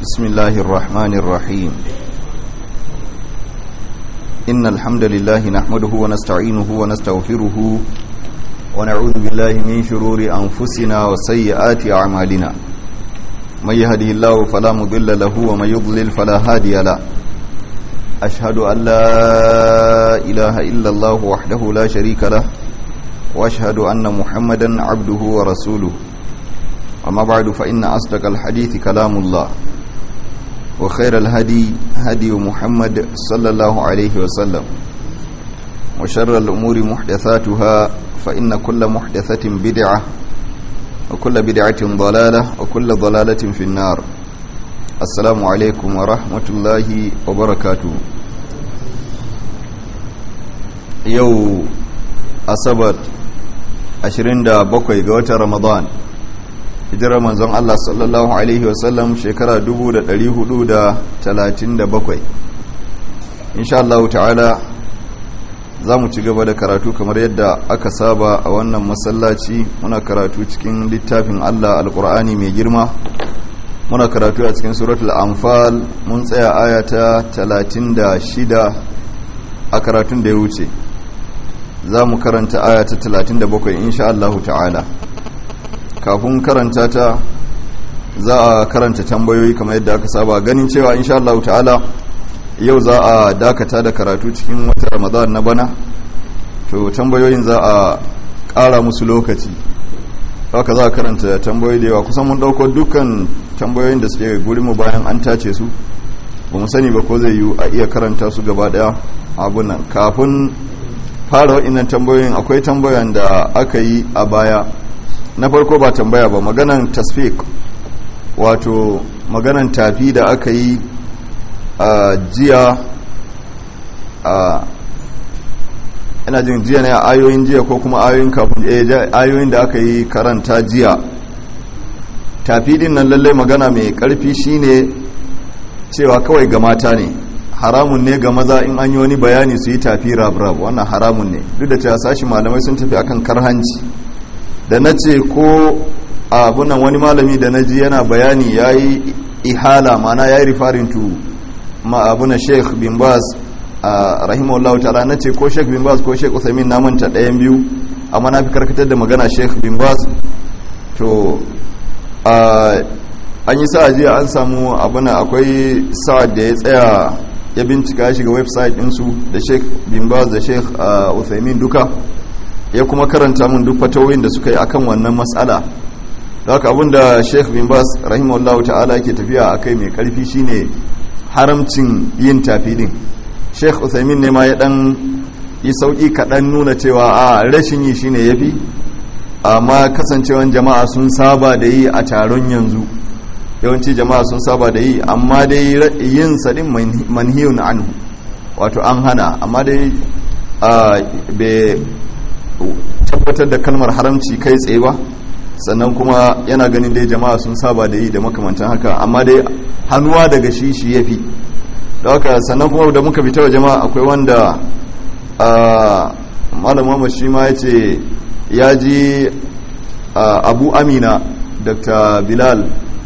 بسم الله الرحمن الرحيم إن الحمد لله نحمده ونستعينه ونستغفره ونعوذ بالله من شرور أنفسنا وسيئات أعمالنا من يهده الله فلا مضل له ومن يضلل فلا هادي له أشهد أن لا إله إلا الله وحده لا شريك له وأشهد أن محمدا عبده ورسوله أما بعد فإن أصدق الحديث كلام الله وخير الهدي هدي محمد صلى الله عليه وسلم وشر الأمور محدثاتها فإن كل محدثة بدعة وكل بدعة ضلالة وكل ضلالة في النار السلام عليكم ورحمة الله وبركاته يو أصبت 27 ga watan Ramadan hijirar manzon Allah sallallahu Alaihi wasallam shekara 437 insha Allah ta'ala za mu ci gaba da karatu kamar yadda aka saba a wannan masallaci muna karatu cikin littafin Allah alkur'ani mai girma muna karatu a cikin suratul anfal mun tsaya ayata 36 a karatun da ya wuce za mu karanta ayata 37 insha Allah ta'ala kafin karanta ta za a karanta tambayoyi kamar yadda aka saba ganin cewa insha Allah ta'ala yau za a dakata da karatu cikin wata ramadan na bana to tambayoyin za a ƙara musu lokaci haka za a karanta tambayoyi da yawa kusan mun ɗauko dukkan tambayoyin da suke mu bayan an tace su ba mu sani ba ko zai yi a iya karanta su gaba ɗaya abunan kafin fara waɗannan tambayoyin akwai tambayan da aka yi a baya na farko ba tambaya ba maganan tasfik wato maganan tafi da aka yi a jiya a ina jin jiya ne a ayoyin jiya ko kuma ayoyin kafin ayoyin da aka yi karanta jiya tafi din nan lallai magana mai karfi shine cewa kawai ga mata ne haramun ne ga maza in an yi wani bayani su yi tafi rab-rab wannan haramun ne duk da cewa sashi malamai sun tafi akan karhanci da na ce ko abunan wani malami da na ji yana bayani ya yi ihala mana ya yi rifarin tu ma abuna sheikh bin baz a rahimahullah ta'ala na ce ko sheikh bin baz ko sheikh usamin na manta ɗayan biyu amma na fi karkatar da magana sheikh bin baz to an yi sa'a jiya an samu abuna akwai sa'ad da ya tsaya ya bincika shiga website ɗinsu da sheikh bin baz da sheikh usamin duka ya kuma karanta mun duk fatawoyin da suka yi akan wannan matsala da haka abinda sheikh bin bas rahimahullahu ta'ala yake tafiya a kai mai karfi shine haramcin yin tafi din sheikh uthaymin ne ma ya dan yi sauki kaɗan nuna cewa a rashin yi shine yafi amma kasancewan jama'a sun saba da yi a taron yanzu yawanci jama'a sun saba da yi amma dai yin sadin manhiyun anhu wato an hana amma dai tabbatar da kalmar haramci kai tsaye ba sannan kuma yana ganin dai jama'a sun saba da yi da makamantan haka amma dai hannuwa daga shi shi ya fi da haka sannan kuma da muka fita wa jama'a akwai wanda malam shi ma ya ce ya ji abu amina dr bilal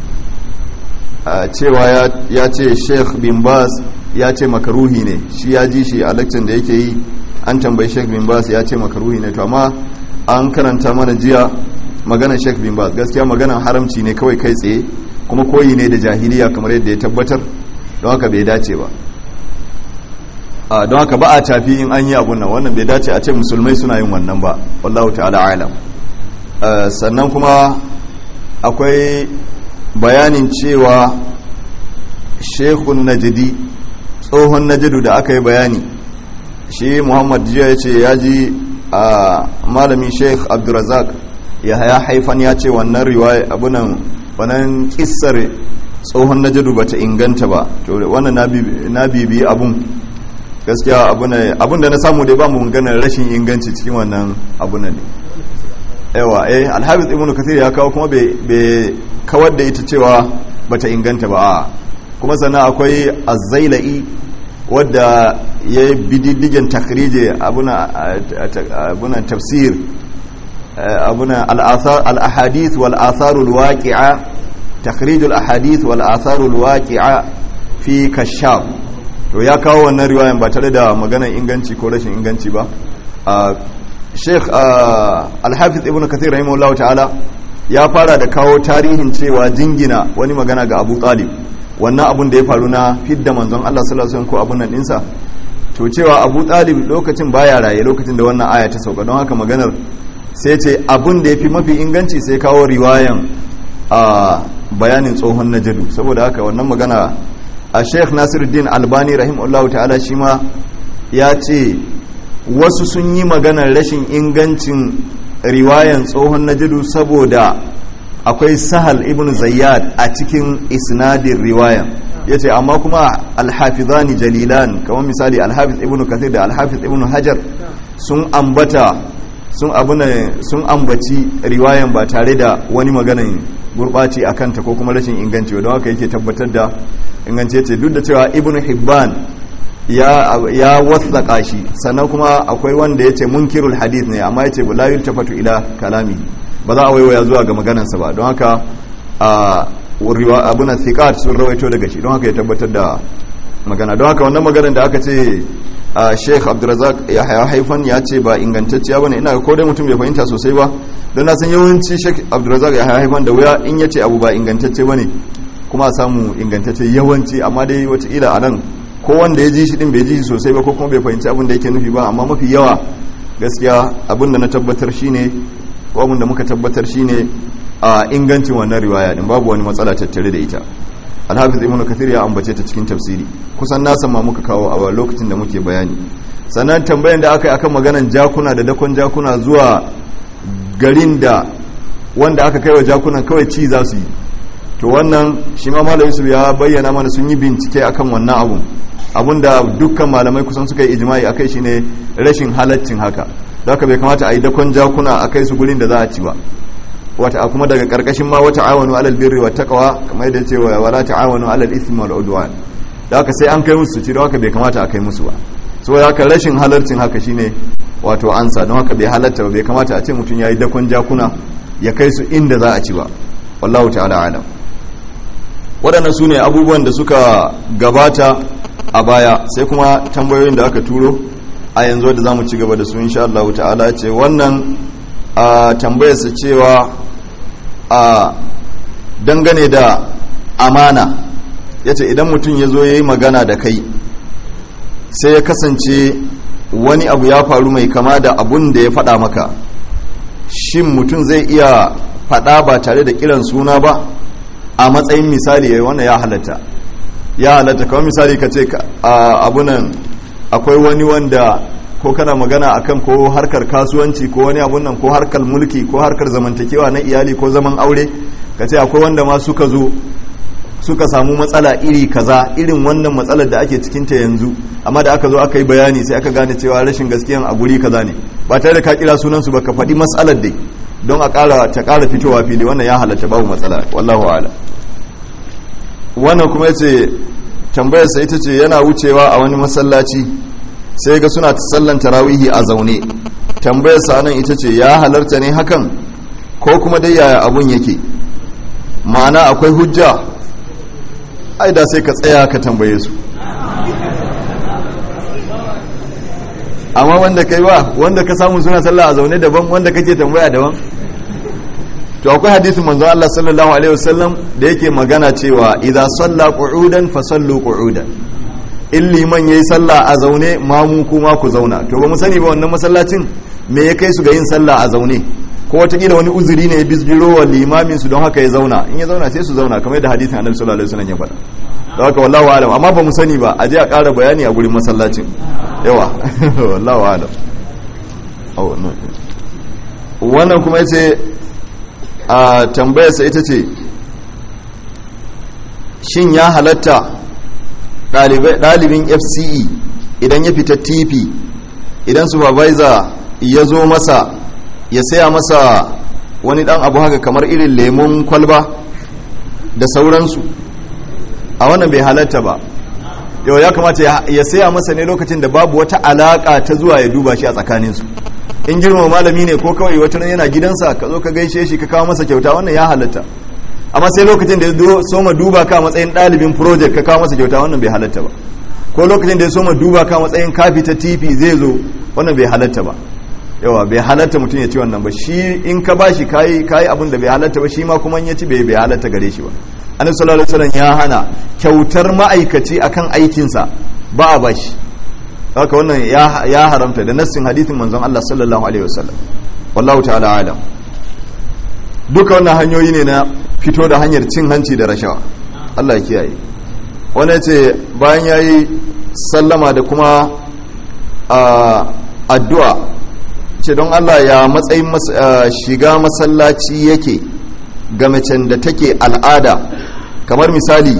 cewa ya ce sheikh bin bas ya ce makaruhi ne shi ya ji shi a lakcin da yake yi an tambayi sheikh bin bas ya ce makaruhi ne to amma an karanta mana jiya maganar sheikh bin bas gaskiya maganar haramci ne kawai kai tsaye kuma koyi ne da jahiliya kamar yadda ya tabbatar don haka bai dace ba don haka ba a tafi in an yi abun nan wannan bai dace a ce musulmai suna yin wannan ba wallahu ta'ala alam sannan kuma akwai bayanin cewa shekun najidi tsohon najidu da aka yi bayani shi muhammad jiya ya ce ya ji a malami sheikh abdurazak ya haya haifan ya ce wannan riwaya abunan wannan kissar tsohon najadu ba ta inganta ba to wannan na bibi abun gaskiya abun da na samu dai ba mu ganin rashin inganci cikin wannan abunan ne yawa eh alhabis ibn kathir ya kawo kuma bai kawar da ita cewa bata inganta ba kuma sannan akwai azzailai wadda ya yi bididdigen takhrije abunan tafsir abunan al'ahadith wal atharul waqi'a takhrijul ahadith wal atharul waqi'a fi kashaf to ya kawo wannan riwayan ba tare da maganar inganci ko rashin inganci ba sheikh al-hafiz ibn kathir rahimahullahu ta'ala ya fara da kawo tarihin cewa jingina wani magana ga abu talib wannan abun da ya faru na fidda manzon Allah sallallahu alaihi wasallam ko abun nan dinsa to cewa abu talib lokacin baya raye lokacin da wannan aya ta sauka don haka maganar sai ce abun da ya fi mafi inganci sai kawo riwayan a bayanin tsohon najadu saboda haka wannan magana a sheikh nasiruddin albani rahimahullahu ta'ala shi ma ya ce wasu sun yi maganar rashin ingancin riwayan tsohon najadu saboda akwai sahal ibn zayyad a cikin isnadin riwayan ya ce amma kuma alhafizani jalilan kamar misali alhafiz ibn kathir da alhafiz ibn hajar sun ambata sun sun ambaci riwayan ba tare da wani maganan gurɓaci a kanta ko kuma rashin inganci don haka yake tabbatar da inganci ce duk da cewa ibn hibban ya ya wasaka shi sannan kuma akwai wanda yace munkirul hadith ne amma yace la yultafatu ila kalami ba za a waiwaya zuwa ga maganarsa ba don haka a riwa abuna thiqat sun rawaito daga shi don haka ya tabbatar da magana don haka wannan maganar da aka ce a sheikh abdulrazak ya haifan ya ce ba ingantacciya bane ina ko dai mutum bai fahimta sosai ba don na san yawanci sheikh abdulrazak ya haifan da wuya in ya ce abu ba ingantacce bane kuma samu ingantacce yawanci amma dai wataƙila a nan ko wanda ya ji shi din bai ji shi sosai ba ko kuma bai fahimci abin da yake nufi ba amma mafi yawa gaskiya abin da na tabbatar shine ko abin da muka tabbatar shine a ingancin wannan riwaya din babu wani matsala tattare da ita alhafiz ibn kathir ya ambace ta cikin tafsiri kusan na ma muka kawo a lokacin da muke bayani sannan tambayan da aka yi akan maganan jakuna da dakon jakuna zuwa garin da wanda aka kai wa jakunan kawai ci za su yi to wannan shi ma malam yusuf ya bayyana mana sun yi bincike akan wannan abun abinda dukkan malamai kusan suka yi ijma'i akai shine rashin halaccin haka da haka bai kamata a yi dakon jakuna a kai su gurin da za a ci ba wata kuma daga karkashin ma wata awanu alal birri wa taqwa kamar yadda ce wala ta'awanu alal ismi wal udwan da haka sai an kai musu ci da haka bai kamata a kai musu ba saboda haka rashin halarcin haka shine wato ansa don haka bai halatta ba bai kamata a ce mutum yayi dakon jakuna ya kai su inda za a ci ba wallahu ta'ala alam waɗannan su ne abubuwan da suka gabata a baya sai kuma tambayoyin da aka turo a yanzu da za mu ci gaba da su insha Allah ta'ala ce wannan a tambayarsa cewa a dangane da amana ya ce idan mutum ya zo ya yi magana da kai sai ya kasance wani abu ya faru mai kama da abun da ya faɗa maka shin mutum zai iya faɗa ba tare da kiran suna ba a matsayin misali ya wannan ya halatta ya halatta kawai misali ka ce abunan akwai wani wanda ko kana magana akan ko harkar kasuwanci ko wani abun nan ko harkar mulki ko harkar zamantakewa na iyali ko zaman aure ka ce akwai wanda ma suka zo suka samu matsala iri kaza irin wannan matsalar da ake cikinta yanzu amma da aka zo aka yi bayani sai aka gane cewa rashin gaskiyan a guri kaza ne ba tare da ka kira sunansu ba ka faɗi matsalar dai don a ƙara ta ƙara fitowa fili wannan ya halatta babu matsala wallahu ala wannan kuma yace tambayar sa ita ce yana wucewa a wani masallaci sai ga suna sallan tarawihi a zaune tambayar sa nan ita ce ya halarta ne hakan ko kuma dai yaya abun yake ma'ana akwai hujja ai da sai ka tsaya ka tambaye su amma wanda kai ba wanda ka samu suna sallah a zaune daban wanda kake tambaya daban to akwai hadisin manzo Allah sallallahu alaihi wasallam da yake magana cewa idza salla qu'udan fa sallu qu'udan in liman yayi sallah a zaune mamu kuma ku zauna to ba mu sani ba wannan masallacin me ya kai su ga yin sallah a zaune ko watakila wani uzuri ne ya bizgiro wa limamin su don haka ya zauna in ya zauna sai su zauna kamar yadda hadisin annabi sallallahu alaihi wasallam ya faɗa da haka wallahu alam amma ba mu sani ba a je a ƙara bayani a gurin masallacin yawa wallahu alam wannan kuma yace a tambayarsa ita ce shin ya halatta ɗalibin fce idan ya fita tp idan supervisor ya zo masa ya saya masa wani ɗan abu haka kamar irin lemon kwalba da sauransu a wannan bai halatta ba yau ya kamata ya saya masa ne lokacin da babu wata alaƙa ta zuwa ya duba shi a tsakaninsu in girma malami ne ko kawai wata yana gidansa ka zo ka gaishe shi ka kawo masa kyauta wannan ya halatta amma sai lokacin da ya soma duba ka matsayin ɗalibin project ka kawo masa kyauta wannan bai halatta ba ko lokacin da ya soma duba ka matsayin kafi ta tifi zai zo wannan bai halatta ba yawa bai halatta mutum ya ci wannan ba shi in ka ba shi kayi kayi abin da bai halatta ba shi ma kuma ya ci bai bai halatta gare shi ba annabi sallallahu alaihi wasallam ya hana kyautar ma'aikaci akan aikinsa ba a bashi haka wannan ya haramta da nassin hadithin manzon Allah sallallahu alaihi wasallam wallahu ta'ala alam duka wannan hanyoyi ne na fito da hanyar cin hanci da rashawa Allah ya kiyaye wani ce bayan yayi sallama da kuma addu'a ce don Allah ya matsayin shiga masallaci yake ga macen da take al'ada kamar misali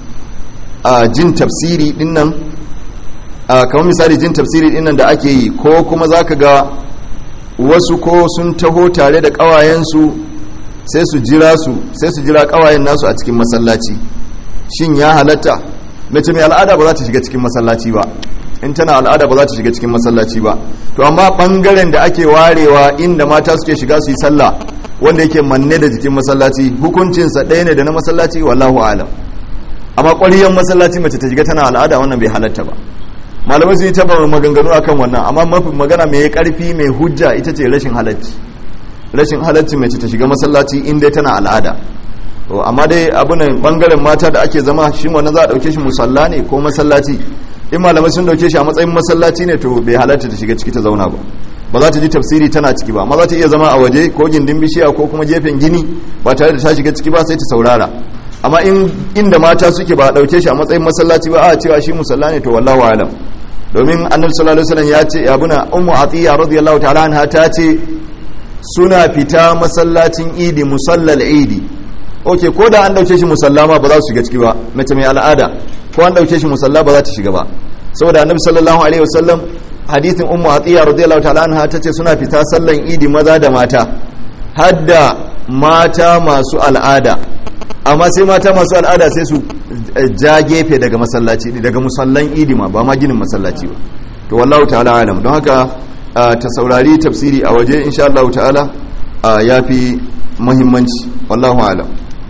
jin tafsiri dinnan kamar misali jin tafsiri dinnan da ake yi ko kuma zaka ga wasu ko sun taho tare da kawayensu sai su jira su sai su jira kawayen nasu a cikin masallaci shin ya halatta mace mai al'ada ba za ta shiga cikin masallaci ba in tana al'ada ba za ta shiga cikin masallaci ba to amma bangaren da ake warewa inda mata suke shiga su yi sallah wanda yake manne da jikin masallaci hukuncinsa ɗaya ne da na masallaci wallahu alam amma ƙwariyan masallaci mace ta shiga tana al'ada wannan bai halatta ba malamai sun yi taba maganganu akan wannan amma mafi magana mai karfi mai hujja ita ce rashin halacci rashin halacci mace ta shiga masallaci in dai tana al'ada amma dai abu ne bangaren mata da ake zama shi wannan za a dauke shi musalla ne ko masallaci in malamai sun dauke shi a matsayin masallaci ne to bai halatta ta shiga ciki ta zauna ba ba za ta ji tafsiri tana ciki ba amma za ta iya zama a waje ko gindin bishiya ko kuma gefen gini ba tare da ta shiga ciki ba sai ta saurara amma in inda mata suke ba a dauke shi a matsayin masallaci ba a cewa shi musalla ne to wallahu alam domin annabi sallallahu alaihi wasallam ya ce abuna ummu atiya radiyallahu ta'ala anha ta ce suna fita masallacin idi musallal idi oke ko da an dauke shi musalla ma ba za su shiga ciki ba mace mai al'ada ko an dauke shi musalla ba za ta shiga ba saboda annabi sallallahu alaihi wasallam hadithin ummu atiya radiyallahu ta'ala anha ta ce suna fita sallan idi maza da mata hadda mata masu al'ada amma sai mata masu al'ada sai su ja gefe daga masallaci daga musallan idi ma ba ma ginin masallaci ba to wallahu ta'ala alam don haka ta saurari tafsiri a waje insha Allah ta'ala ya fi muhimmanci wallahu alam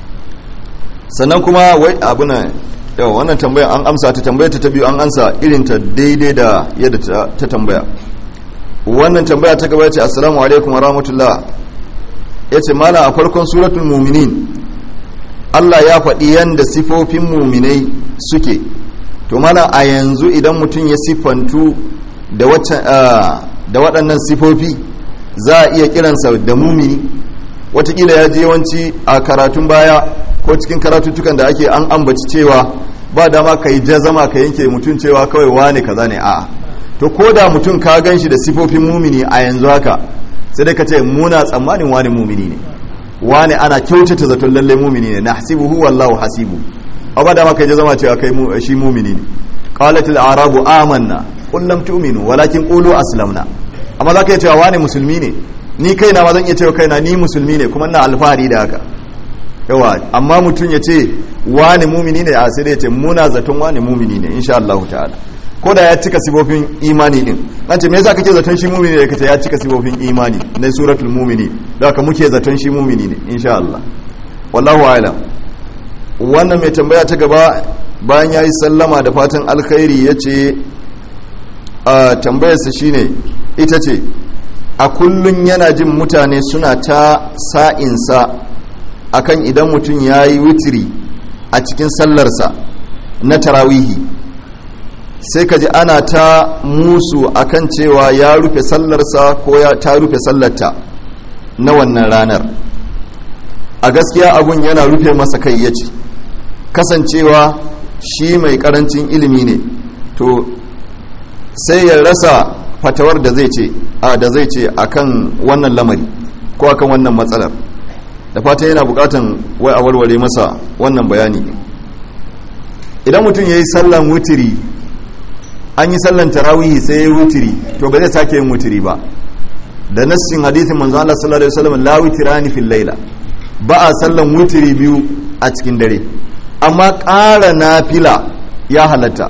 sannan kuma wai abuna yau wannan tambaya an amsa ta tambaya ta biyu an ansa irin ta daidai da yadda ta tambaya wannan tambaya ta gaba ce assalamu alaikum wa rahmatullah yace mala a farkon suratul mu'minin Allah ya faɗi yanda sifofin muminai suke to mana a yanzu idan mutum ya siffantu da waɗannan sifofi za a iya kiransa da mumini watakila ya je yawanci a karatun baya ko cikin karatuttukan da ake an ambaci cewa ba dama ka yi jazama ka yanke mutum cewa kawai wane kaza ne a'a to ko da mutum ka gan shi da sifofin mumini a yanzu haka sai dai ka ce muna tsammanin wani mumini ne wani ana kyautata zaton lalle mumini ne na hasibuhu wallahu hasibu amma da maka je zama cewa kai shi mumini ne qalat al arabu amanna qul lam tu'minu walakin qulu aslamna amma zaka iya cewa wani musulmi ne ni kaina ma zan iya cewa kaina ni musulmi ne kuma ina alfahari da haka yawa amma mutum ya ce wani mumini ne a sai ya ce muna zaton wani mumini ne insha Allah ta'ala ko da ya cika sifofin imani din an ce me yasa kake zaton shi mumini ne kace ya cika sifofin imani na suratul mumini da haka muke zaton shi mumini ne insha Allah wallahu a'lam wannan mai tambaya ta gaba bayan yayi sallama da fatan alkhairi yace a tambayarsa shine ita ce a kullun yana jin mutane suna ta sa'insa akan idan mutum yayi witiri a cikin sallarsa na tarawihi sai ka ji ana ta musu akan cewa ya rufe sallarsa ko ya ta rufe sallarta na wannan ranar a gaskiya abun yana rufe masa kai ya ce kasancewa shi mai karancin ilimi ne to sai ya rasa fatawar da zai ce a da zai ce akan wannan lamari ko akan wannan matsalar da fatan yana bukatan wai a warware masa wannan bayani idan mutum ya yi sallan wutiri an yi sallan tarawihi sai ya yi wutiri to ba zai sake yin wutiri ba da nassin hadithin manzo Allah sallallahu alaihi wasallam la witirani fil laila ba a sallan wutiri biyu a cikin dare amma ƙara nafila ya halatta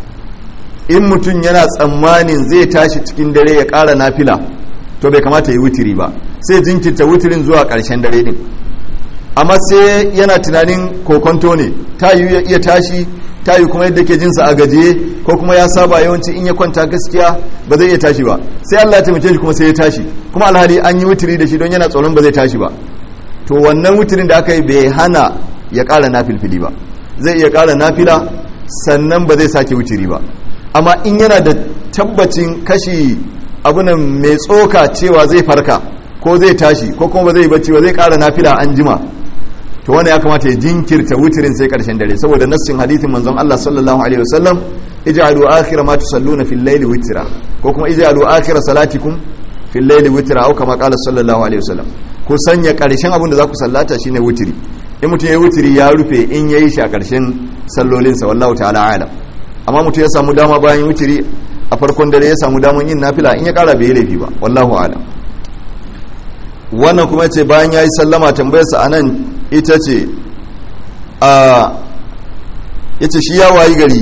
in mutum yana tsammanin zai tashi cikin dare ya ƙara nafila to bai kamata ya wutiri ba sai jinkirta wutirin zuwa ƙarshen dare din amma sai yana tunanin kokonto ne ta yi ya iya tashi ta yi kuma yadda ke jinsa a gajiye ko kuma ya saba yawanci in ya kwanta gaskiya ba zai iya tashi ba sai Allah ya taimake shi kuma sai ya tashi kuma alhali an yi wutiri da shi don yana tsoron ba zai tashi ba to wannan wutirin da aka yi bai hana ya ƙara nafilfili ba zai iya ƙara nafila sannan ba zai sake wutiri ba amma in yana da tabbacin kashi abunan mai tsoka cewa zai farka ko zai tashi ko kuma ba zai bacci ba zai ƙara nafila an jima to wanda ya kamata ya jinkirta wutirin sai karshen dare saboda nassin hadithin manzon Allah sallallahu alaihi wasallam ij'alu akhira ma tusalluna fil layli witra ko kuma ij'alu akhira salatikum fil layli witra au kama qala sallallahu alaihi wasallam ku sanya karshen abin da za ku sallata shine wutiri in mutum ya wutiri ya rufe in yayi shi a karshen sallolinsa wallahu ta'ala alam amma mutum ya samu dama bayan wutiri a farkon dare ya samu daman yin nafila in ya kara bai laifi ba wallahu alam wannan kuma ce bayan ya yi sallama tambayarsa a nan ita ce a ya ce shi ya wayi gari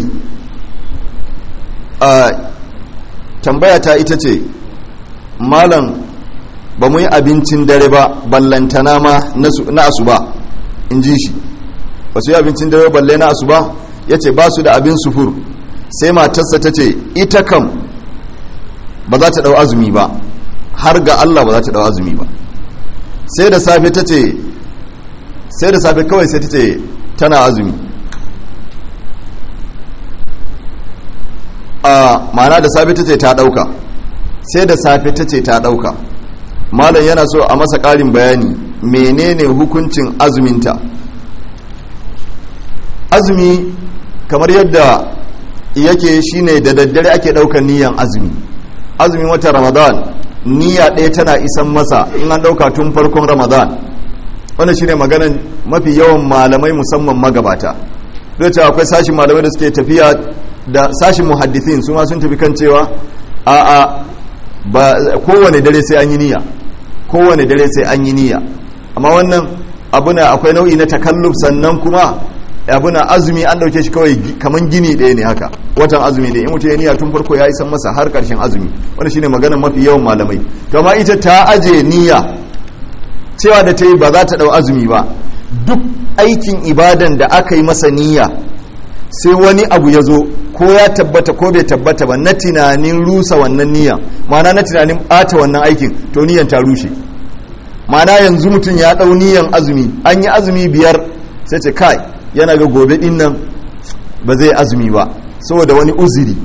a tambaya ta ita ce malam ba mu yi abincin dare ba ballantana ma na asuba in ji shi ba su yi abincin dare balle na asuba ya ce ba su da abin sufur sai matarsa ta ce ita kam ba za ta ɗau azumi ba har ga Allah ba za ta ɗau azumi ba sai da safe ta ce sai da safe kawai sai ta ce tana azumi a mana da safe ta ce ta ɗauka sai da safe ta ce ta ɗauka malam yana so a masa ƙarin bayani menene hukuncin azuminta azumi kamar yadda yake shine da daddare ake ɗaukar niyan azumi azumin watan ramadan niyya ɗaya tana isan masa in an ɗauka tun farkon ramadan wanda shine maganan mafi yawan malamai musamman magabata duk cewa akwai sashin malamai da suke tafiya da sashin muhaddithin su ma sun tafi kan cewa a a ba kowane dare sai an yi niyya kowane dare sai an yi niyya amma wannan abuna akwai nau'i na takalluf sannan kuma abuna azumi an dauke shi kawai kaman gini ɗaya ne haka watan azumi da in mutum ya niyya tun farko ya yi san masa har karshen azumi wanda shine maganar mafi yawan malamai to amma ita ta aje niyya cewa da ta yi ba za ta dau azumi ba duk aikin ibadan da aka yi masa niyya sai wani abu ya zo ko ya tabbata ko bai tabbata ba na tunanin rusa wannan niyya ma'ana na tunanin ɓata wannan aikin to niyyan ta rushe ma'ana yanzu mutum ya ɗau niyyan azumi an yi azumi biyar sai ce kai yana ga gobe din nan ba zai azumi ba saboda wani uziri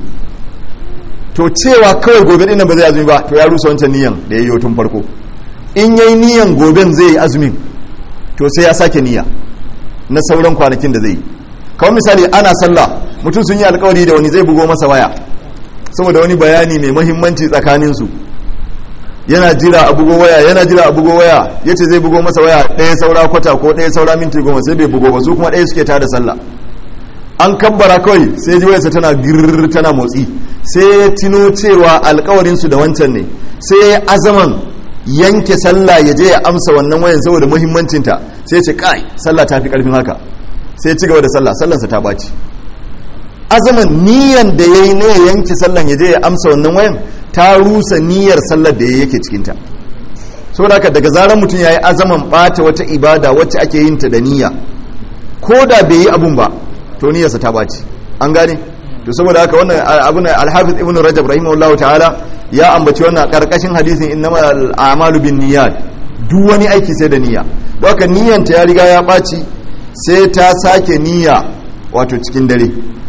to cewa kawai gobe din nan ba zai azumi ba to ya rusa wancan niyan da ya yi tun farko in yayi niyan goben zai yi azumin to sai ya sake niyya na sauran kwanakin da zai yi kawai misali ana sallah mutum sun yi alkawari da wani zai bugo masa waya saboda wani bayani mai mahimmanci tsakaninsu yana jira a bugo waya yana jira a bugo waya ya ce zai bugo masa waya ɗaya saura kwata ko ɗaya saura minti goma sai bai bugo ba su kuma ɗaya suke tada sallah an kabbara kawai sai ji wayarsa tana girr tana motsi sai ya tino cewa alkawarinsu da wancan ne sai ya azaman yanke sallah ya je ya amsa wannan wayan saboda muhimmancinta sai ya ce kai sallah ta fi karfin haka sai ya ci gaba da sallah sallansa ta ɓaci azaman niyan da ya yi ne ya yanke sallan ya je ya amsa wannan wayan ta rusa niyyar sallar da ya yake cikinta saboda haka daga zarar mutum ya yi azaman ɓata wata ibada wacce ake yin ta da niyya ko da bai yi abun ba to niyyarsa ta ɓaci an gane to saboda haka wannan abun alhafiz ibn rajab rahimahullahu ta'ala ya ambaci wannan karkashin hadisin innama al'amalu bin niyyat duk wani aiki sai da niyya don haka niyyanta ya riga ya ɓaci sai ta sake niyya wato cikin dare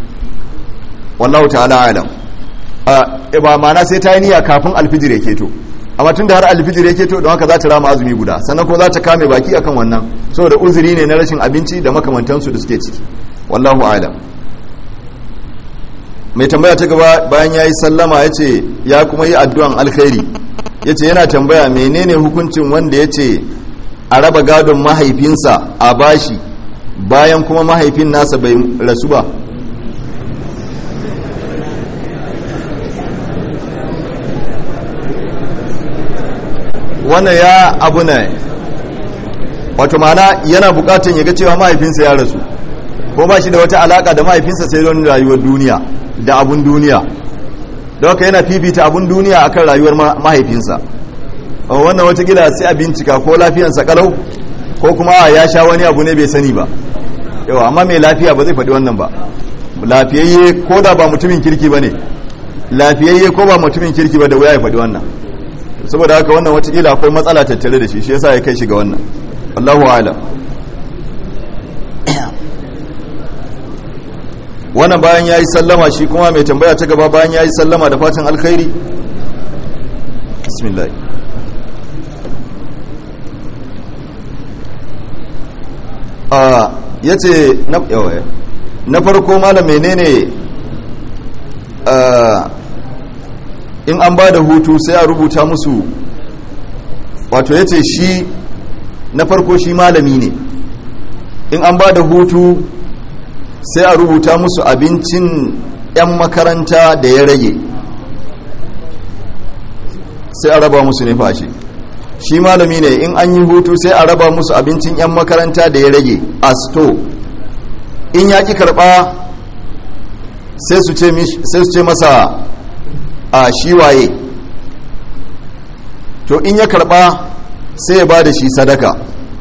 wallahu ta'ala alam ba ma'ana sai ta yi niyya kafin alfijir ya keto amma tun da har alfijir ya keto don haka za ta rama azumi guda sannan ko za ta kame baki akan wannan saboda uzuri ne na rashin abinci da makamantansu da suke ciki wallahu alam mai tambaya ta gaba bayan ya yi sallama ya ce ya kuma yi addu'an alkhairi ya ce yana tambaya menene hukuncin wanda ya ce a raba gadon mahaifinsa a bashi bayan kuma mahaifin nasa bai rasu ba wannan ya abu ne wato mana yana bukatun ya ga cewa mahaifinsa ya rasu ko ba shi da wata alaka da mahaifinsa sai don rayuwar duniya da abun duniya da haka yana fifita abun duniya akan rayuwar mahaifinsa wannan watakila sai a bincika ko lafiyansa kalau ko kuma ya sha wani abu ne bai sani ba yawa amma mai lafiya ba zai faɗi wannan ba lafiyayye ko da ba mutumin kirki ba ne lafiyayye ko ba mutumin kirki ba da wuya ya faɗi wannan saboda haka wannan watakila akwai matsala tattare da shi shi yasa ya kai shi ga wannan Allahu alam wannan bayan ya yi sallama shi kuma mai tambaya ta gaba bayan ya yi sallama da fatan alkhairi bismillah ya ce na farko malam menene in an ba da hutu sai a rubuta musu wato ya ce shi na farko shi malami ne in an ba da hutu sai a rubuta musu abincin 'yan makaranta da ya rage sai a raba musu ne fashe shi malami ne in an yi hutu sai a raba musu abincin 'yan makaranta da ya rage a sto in ya ki karba sai su ce masa a shi waye to in ya karba sai ya ba da shi sadaka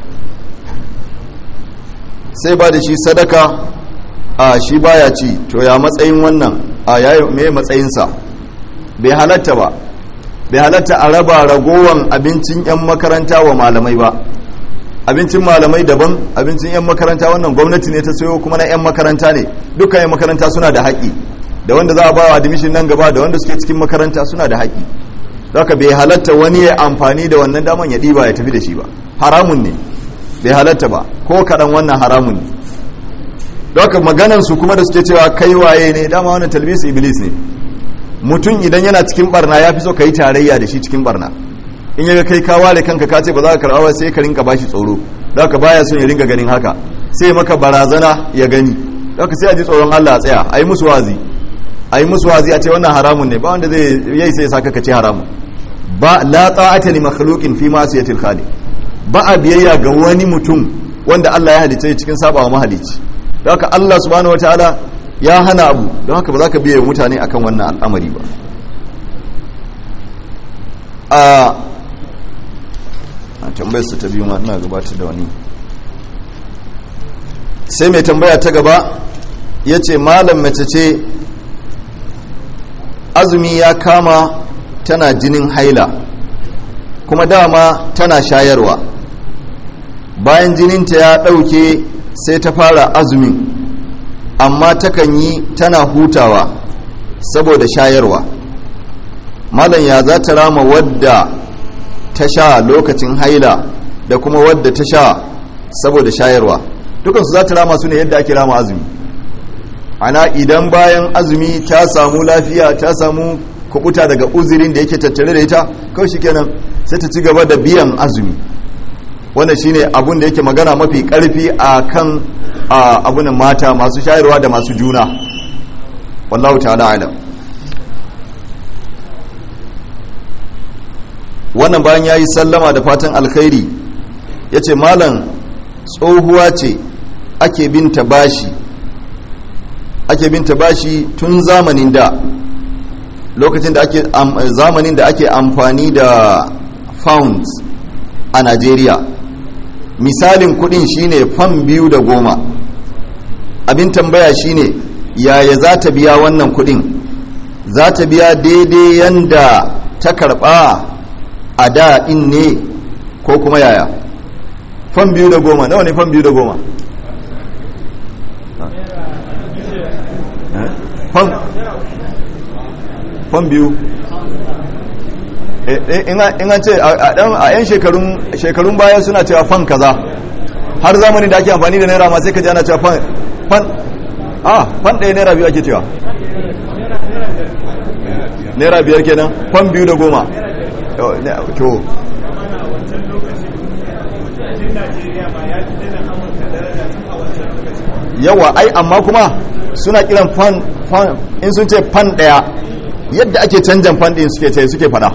sai ba da shi sadaka a shi baya ci to ya matsayin wannan a yayi me matsayinsa bai halatta ba bai halatta a raba ragowan abincin 'yan makaranta wa malamai ba abincin malamai daban abincin 'yan makaranta wannan gwamnati ne ta sayo kuma na 'yan makaranta ne dukkan 'yan makaranta suna da haƙi da wanda za a ba wa admission nan gaba da wanda suke cikin makaranta suna da haƙi haka bai halatta wani ya amfani da wannan daman ya ɗiba ya tafi da shi ba haramun ne bai halatta ba ko kaɗan wannan haramun ne haka maganansu kuma da suke cewa kai waye ne dama wannan talbis iblis ne mutum idan yana cikin barna ya fi so ka yi tarayya da shi cikin barna in yaga kai ka ware kanka ka ce ba za ka karɓa ba sai ka rinka bashi tsoro da haka baya son ya ringa ganin haka sai maka barazana ya gani da haka sai a ji tsoron Allah a tsaya a yi musu wazi a yi musu wazi a ce wannan haramun ne ba wanda zai yi sai saka ka ce haramun ba la ta'ata li makhluqin fi ma'siyatil khaliq ba a biyayya ga wani mutum wanda Allah ya halitta cikin sabawa mahalici don haka Allah subhanahu wataala ya hana abu don haka ba za ka biye mutane akan wannan al'amari ba a tambayar su ta biyu ma ina gabatar da wani sai mai tambaya ta gaba ya ce malam mace ce azumi ya kama tana jinin haila kuma dama tana shayarwa bayan jininta ya ɗauke sai ta fara azumin amma takan yi tana hutawa saboda shayarwa malam ya za ta rama wadda ta sha lokacin haila da kuma wadda ta sha saboda shayarwa dukansu za ta rama su ne yadda ake rama azumi ana idan bayan azumi ta samu lafiya ta samu kubuta daga uzirin da yake tattare da ita kawai shikenan sai ta ci gaba da biyan azumi wannan shine abun da yake magana mafi karfi a kan abunan mata masu shayarwa da masu juna wallahu ta'ala alam wannan bayan ya yi sallama da fatan alkhairi ya ce malam tsohuwa ce ake binta bashi ake binta bashi tun zamanin da lokacin da ake zamanin da ake amfani da pounds a Najeriya misalin kudin shine fan biyu da goma abin tambaya shine yaya za ta biya wannan kudin za ta biya daidai yanda ta karba a da in ne ko kuma yaya fan biyu da goma nawa ne fan biyu da goma fan biyu in an ce a yan shekarun baya suna cewa fan kaza har zamani da ake amfani da naira ma sai ka ji ana cewa fan fan a fan ɗaya naira biyu ake cewa naira biyar kenan fan biyu da goma to yawa ai amma kuma suna kiran fan fan in sun ce fan ɗaya yadda ake canjan fan ɗin suke ce suke fada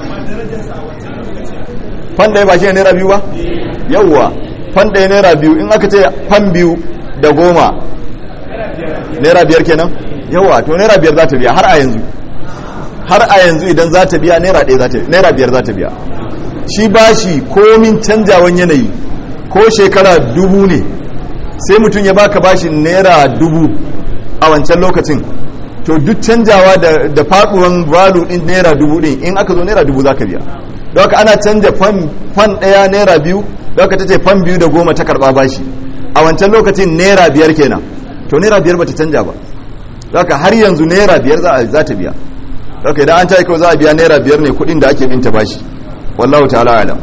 fan ɗaya ba shi ne naira biyu ba yawwa fan ɗaya naira biyu in aka ce fan biyu da goma naira biyar kenan yawwa to naira biyar za ta biya har a yanzu har a yanzu idan za ta biya naira ɗaya za ta naira biyar za ta biya shi ba shi komin canjawan yanayi ko shekara dubu ne sai mutum ya baka bashin naira dubu a wancan lokacin to duk canjawa da, da faduwan valu din naira dubu din in aka zo naira dubu za ka biya don haka ana canja fan ɗaya naira biyu don haka ta ce fan biyu da goma ta karɓa bashi a wancan lokacin naira biyar kenan to naira biyar bata canja ba don haka har yanzu naira biyar za ta biya don haka idan an tayi kawai za a biya naira biyar ne kuɗin da ake binta bashi wallahu ta'ala alam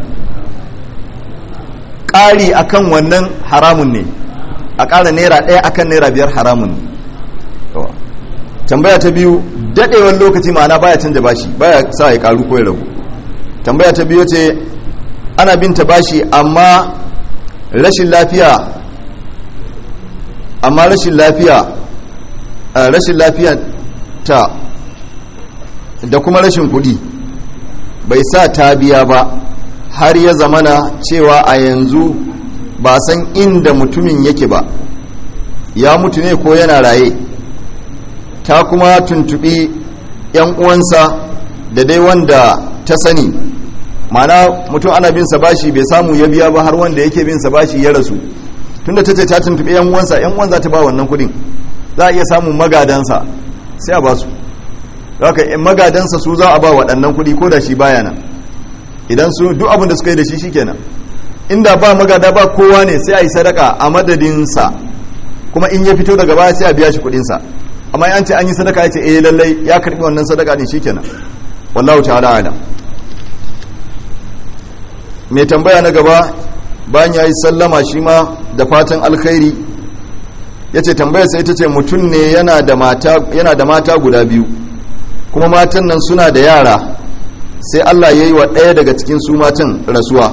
ƙari akan wannan haramun ne a ƙara naira ɗaya akan naira biyar haramun ne tambaya ta biyu daɗewar lokaci ma'ana baya canja bashi baya sa ya ƙaru ko ya ragu tambaya ta biyu ce ana binta bashi amma rashin lafiya amma rashin lafiya rashin lafiya ta da kuma rashin kuɗi bai sa ta biya ba har ya zamana cewa a yanzu ba san inda mutumin yake ba ya mutu ne ko yana raye ta kuma tuntubi yan uwansa da dai wanda ta sani mana mutum ana bin sa bashi bai samu ya biya ba har wanda yake bin sa bashi ya rasu tunda ta ce ta tuntubi yan uwansa yan uwan za ta ba wannan kudin za a iya samun magadansa sai a ba su haka magadansa su za a ba waɗannan kudi ko da shi baya nan idan su duk abin da suka yi da shi shikenan inda ba magada ba kowa ne sai a yi sadaka a madadinsa kuma in ya fito daga baya sai a biya shi kudinsa amma an ce an yi sadaka ya ce eh lallai ya karbi wannan sadaka ne shikenan wallahu ta'ala ala mai tambaya na gaba bayan ya yi sallama shi ma da fatan alkhairi ya ce tambaya sai ita ce mutum ne yana da mata guda biyu kuma matan nan suna da yara sai allah ya yi wa ɗaya daga cikin su matan rasuwa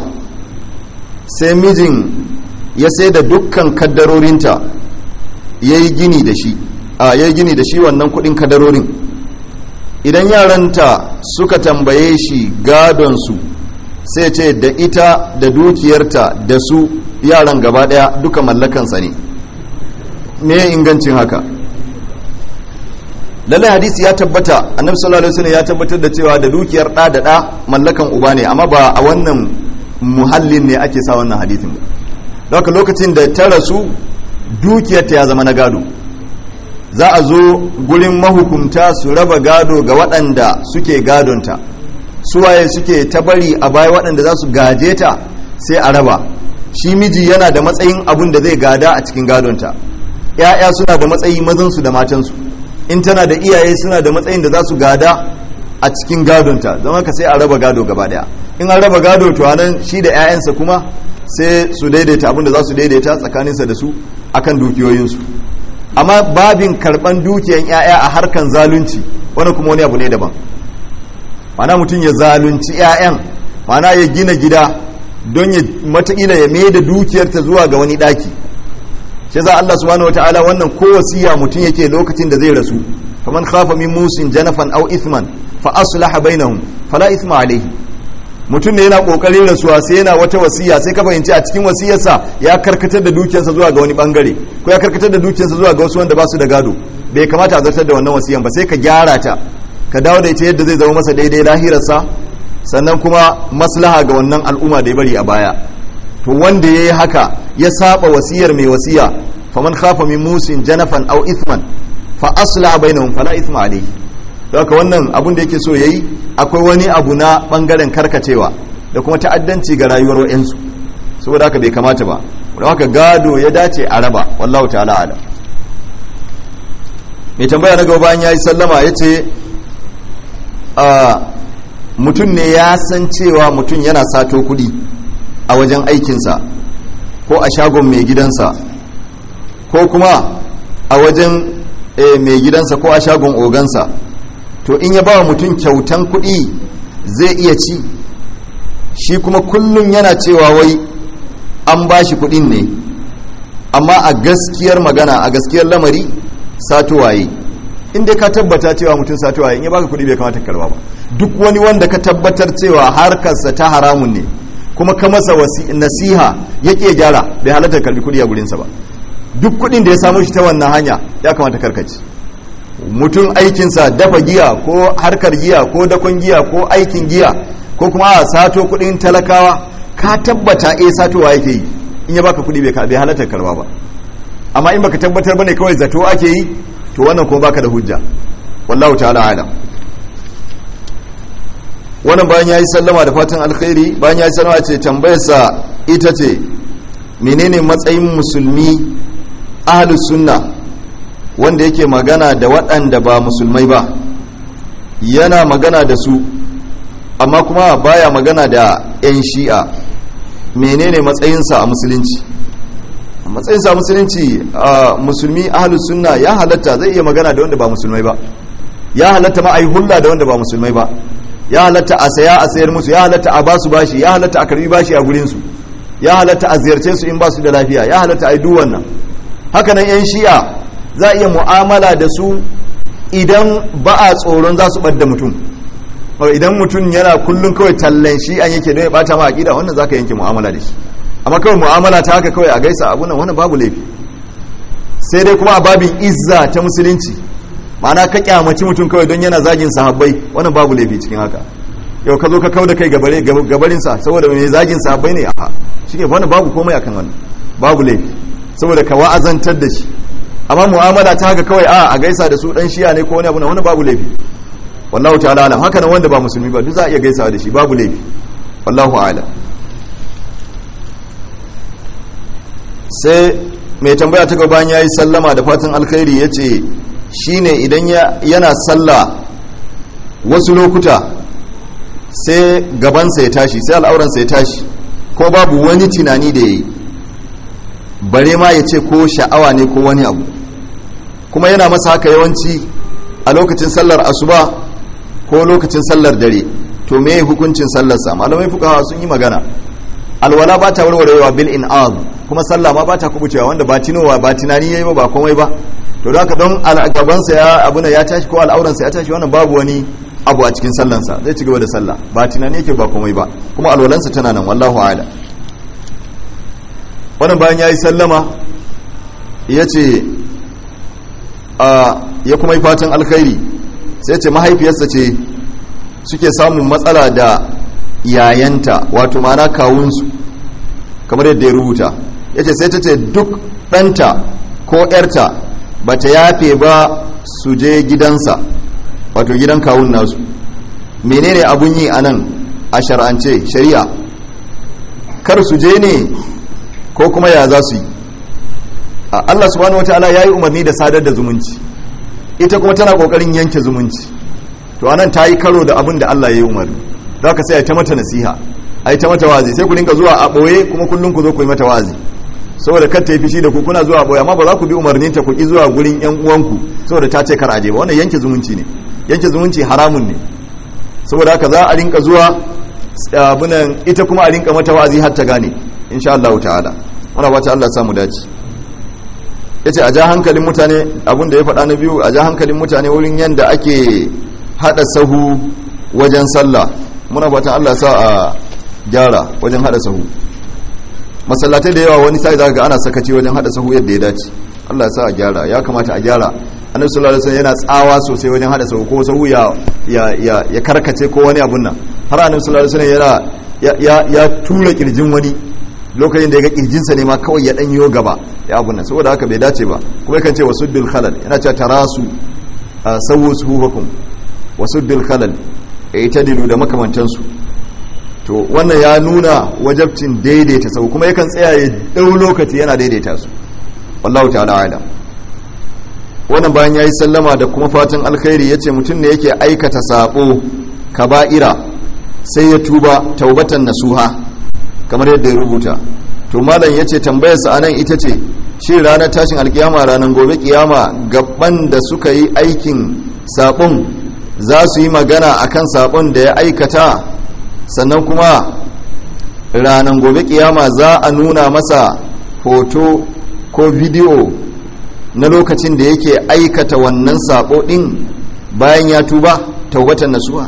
sai mijin ya sai da dukkan kaddarorinta ya yi gini da shi a ya yi gini da shi wannan kudin kadarorin idan yaranta suka tambaye shi gadonsu sai ce da ita da dukiyarta da su yaran gaba daya duka mallakansa ne me ingancin haka lallai hadisi ya tabbata annabi sallallahu alaihi wasallam ya tabbatar da cewa da dukiyar da da da mallakan uba ne amma ba a wannan muhallin ne ake sa wannan hadisin ba haka lokacin da ta rasu dukiyarta ya zama na gado za a zo gurin mahukunta su raba gado ga waɗanda suke gadonta suwaye suke ta bari a baya waɗanda za su gaje ta sai a raba shi miji yana da matsayin abun da zai gada a cikin gadonta ‘ya'ya suna da matsayi mazansu da matansu in tana da iyaye suna da matsayin da za su gada a cikin gadonta don haka sai a raba gado gaba daya in an raba gado to anan shi da 'ya'yansa kuma sai su daidaita abin da za su daidaita tsakaninsa da su akan dukiyoyinsu amma babin karban dukiyan 'ya'ya a harkan zalunci wani kuma wani abu ne daban mana mutum ya zalunci 'ya'yan mana ya gina gida don ya matakila ya mai da dukiyarta zuwa ga wani daki shi za Allah subhanahu wataala wannan ko wasiya mutum yake lokacin da zai rasu faman khafa min musin janafan aw ithman fa aslaha bainahum fala ithma alayhi mutum ne yana kokarin rasuwa sai yana wata wasiya sai ka fahimci a cikin wasiyarsa ya karkatar da dukiyarsa zuwa ga wani bangare ko ya karkatar da dukiyarsa zuwa ga wasu wanda ba su da gado bai kamata a zartar da wannan wasiyan ba sai ka gyara ta ka dawo da ita yadda zai zama masa daidai lahirarsa sannan kuma maslaha ga wannan al'umma da ya bari a baya to wanda ya yi haka ya saba wasiyar mai wasiya faman khafa min musin janafan aw ithman fa asla bainahum fala ithma alayhi haka wannan abun da yake so yayi akwai wani abu na bangaren karkacewa da kuma ta'addanci ga rayuwar wayansu saboda haka bai kamata ba don haka gado ya dace a raba wallahu ta'ala alam mai tambaya na gaba bayan yayi sallama yace a mutum ne ya san cewa mutum yana sato kudi a wajen aikinsa ko a shagon mai gidansa ko kuma a wajen mai gidansa ko a shagon ogansa to in ya ba wa mutum kyautan kuɗi zai iya ci shi kuma kullum yana cewa wai an ba shi kuɗin ne amma a gaskiyar magana a gaskiyar lamari satowaye in dai ka tabbata cewa mutum satowaye in ya baka kuɗi bai kamata karba ba duk wani wanda ka tabbatar cewa harkarsa ta haramun ne kuma ka masa nasiha ya ke gyara bai halatta karbi kuɗi a gurinsa ba duk kuɗin da ya samu shi ta wannan hanya ya kamata karkaci mutum aikinsa dafa giya ko harkar giya ko dakon giya ko aikin giya ko kuma a sato kudin talakawa ka tabbata e satowa yake yi in ya baka kuɗi bai bai halatta karba ba amma in baka tabbatar bane kawai zato ake yi to wannan kuma baka da hujja wallahu ta'ala alam wannan bayan yayi sallama da fatan alkhairi bayan yayi sallama ce tambayarsa ita ce menene matsayin musulmi ahlus sunna wanda yake magana da waɗanda ba musulmai ba yana magana da su amma kuma baya magana da 'yan shi'a menene matsayinsa a musulunci matsayinsa a musulunci a musulmi ahlus sunna ya halatta zai iya magana da wanda ba musulmai ba ya halatta ma a yi hulla da wanda ba musulmai ba ya halatta a saya a sayar musu ya halatta a basu bashi ya halatta a karbi bashi a gurinsu ya halatta a ziyarce su in ba su da lafiya ya halatta a yi duk wannan haka nan 'yan shi'a za a iya mu'amala da su idan ba a tsoron za su ɓadda mutum idan mutum yana kullum kawai tallan shi an yake don ya bata ma aƙida wannan za ka yanke mu'amala da shi amma kawai mu'amala ta haka kawai a gaisa abu nan wannan babu laifi sai dai kuma a babin izza ta musulunci ma'ana ka kyamaci mutum kawai don yana zagin sahabbai wannan babu laifi cikin haka yau ka zo ka kau da kai gabarinsa saboda mai zagin sahabbai ne a shi ke wannan babu komai akan wannan babu laifi saboda ka wa'azantar da shi amma mu'amala ta haka kawai a a gaisa da su dan shiya ne ko wani abu na wani babu laifi wallahu ta'ala alam haka nan wanda ba musulmi ba duk za a iya gaisawa da shi babu laifi wallahu a'lam sai mai tambaya ta gaban yayi sallama da fatan alkhairi yace shine idan yana sallah wasu lokuta sai gabansa ya tashi sai al'auransa ya tashi ko babu wani tunani da yayi bare ma ya ce ko sha'awa ne ko wani abu kuma yana masa haka yawanci a lokacin sallar asuba ko lokacin sallar dare to me hukuncin sallarsa malamai fukawa sun yi magana alwala ba ta warwarewa bil in'az kuma sallah ma ba ta kubucewa wanda ba tinowa ba tunani yayi ba ba komai ba to da don gabansa ya abuna ya tashi ko al'auransa ya tashi wannan babu wani abu a cikin sallansa zai ci gaba da sallah ba tunani yake ba komai ba kuma alwalansa tana nan wallahu a'lam wannan bayan ya yi sallama ya ce ya kuma yi fatan alkhairi sai ce mahaifiyarsa ce suke samun matsala da yayanta wato mana kawunsu kamar yadda ya rubuta ya ce sai ta ce duk ɗanta ko ‘yarta ba ta yafe ba su je gidansa wato gidan kawun nasu menene abun yi a nan a shar'ance shari'a kar su je ne ko kuma ya za su yi Allah subhanahu wataala ya yi umarni da sadar da zumunci ita kuma tana kokarin yanke zumunci to anan ta yi karo da abin da Allah ya yi umarni za ka sai a ta mata nasiha a yi ta mata wazi sai ku dinka zuwa a ɓoye kuma kullum ku zo ku yi mata wazi saboda kar ta yi fishi da ku kuna zuwa a ɓoye amma ba za ku bi umarnin ta ku ki zuwa gurin yan uwanku saboda ta ce kar aje ba wannan yanke zumunci ne yanke zumunci haramun ne saboda haka za a rinka zuwa abunan ita kuma a rinka mata wazi har ta gane insha Allah ta'ala muna ba ta Allah samu dace yace a ja hankalin mutane abin da ya faɗa na biyu a ja hankalin mutane wurin yanda ake hada sahu wajen sallah muna fatan Allah sa a gyara wajen hada sahu masallatai da yawa wani sai zaka ga ana sakaci wajen hada sahu yadda ya dace Allah ya sa a gyara ya kamata a gyara annabi sallallahu alaihi wasallam yana tsawa sosai wajen hada sahu ko sahu ya ya ya karkace ko wani abun nan har annabi sallallahu alaihi wasallam yana ya tura kirjin wani lokacin da ya ga kirjinsa ne ma kawai ya danyo gaba ya abun nan saboda haka bai dace ba kuma yakan ce wasuddul khalal yana cewa tarasu sawu suhukum wasuddul khalal itadilu da makamantansu to wannan ya nuna wajabcin daidaita sau kuma yakan tsaya ya dau lokaci yana daidaita su wallahu ta'ala alam wannan bayan yayi sallama da kuma fatan alkhairi yace mutum ne yake aikata sabo kaba'ira sai ya tuba taubatan nasuha kamar yadda ya rubuta to malam yace tambayar sa anan ita ce shi ranar tashin alkiyama ranar gobe kiyama gaban da suka yi aikin sabon za su yi magana akan sabon da ya aikata sannan kuma ranar gobe kiyama za a nuna masa hoto ko bidiyo na lokacin da yake aikata wannan sabo din bayan ya tuba taubatan nasuha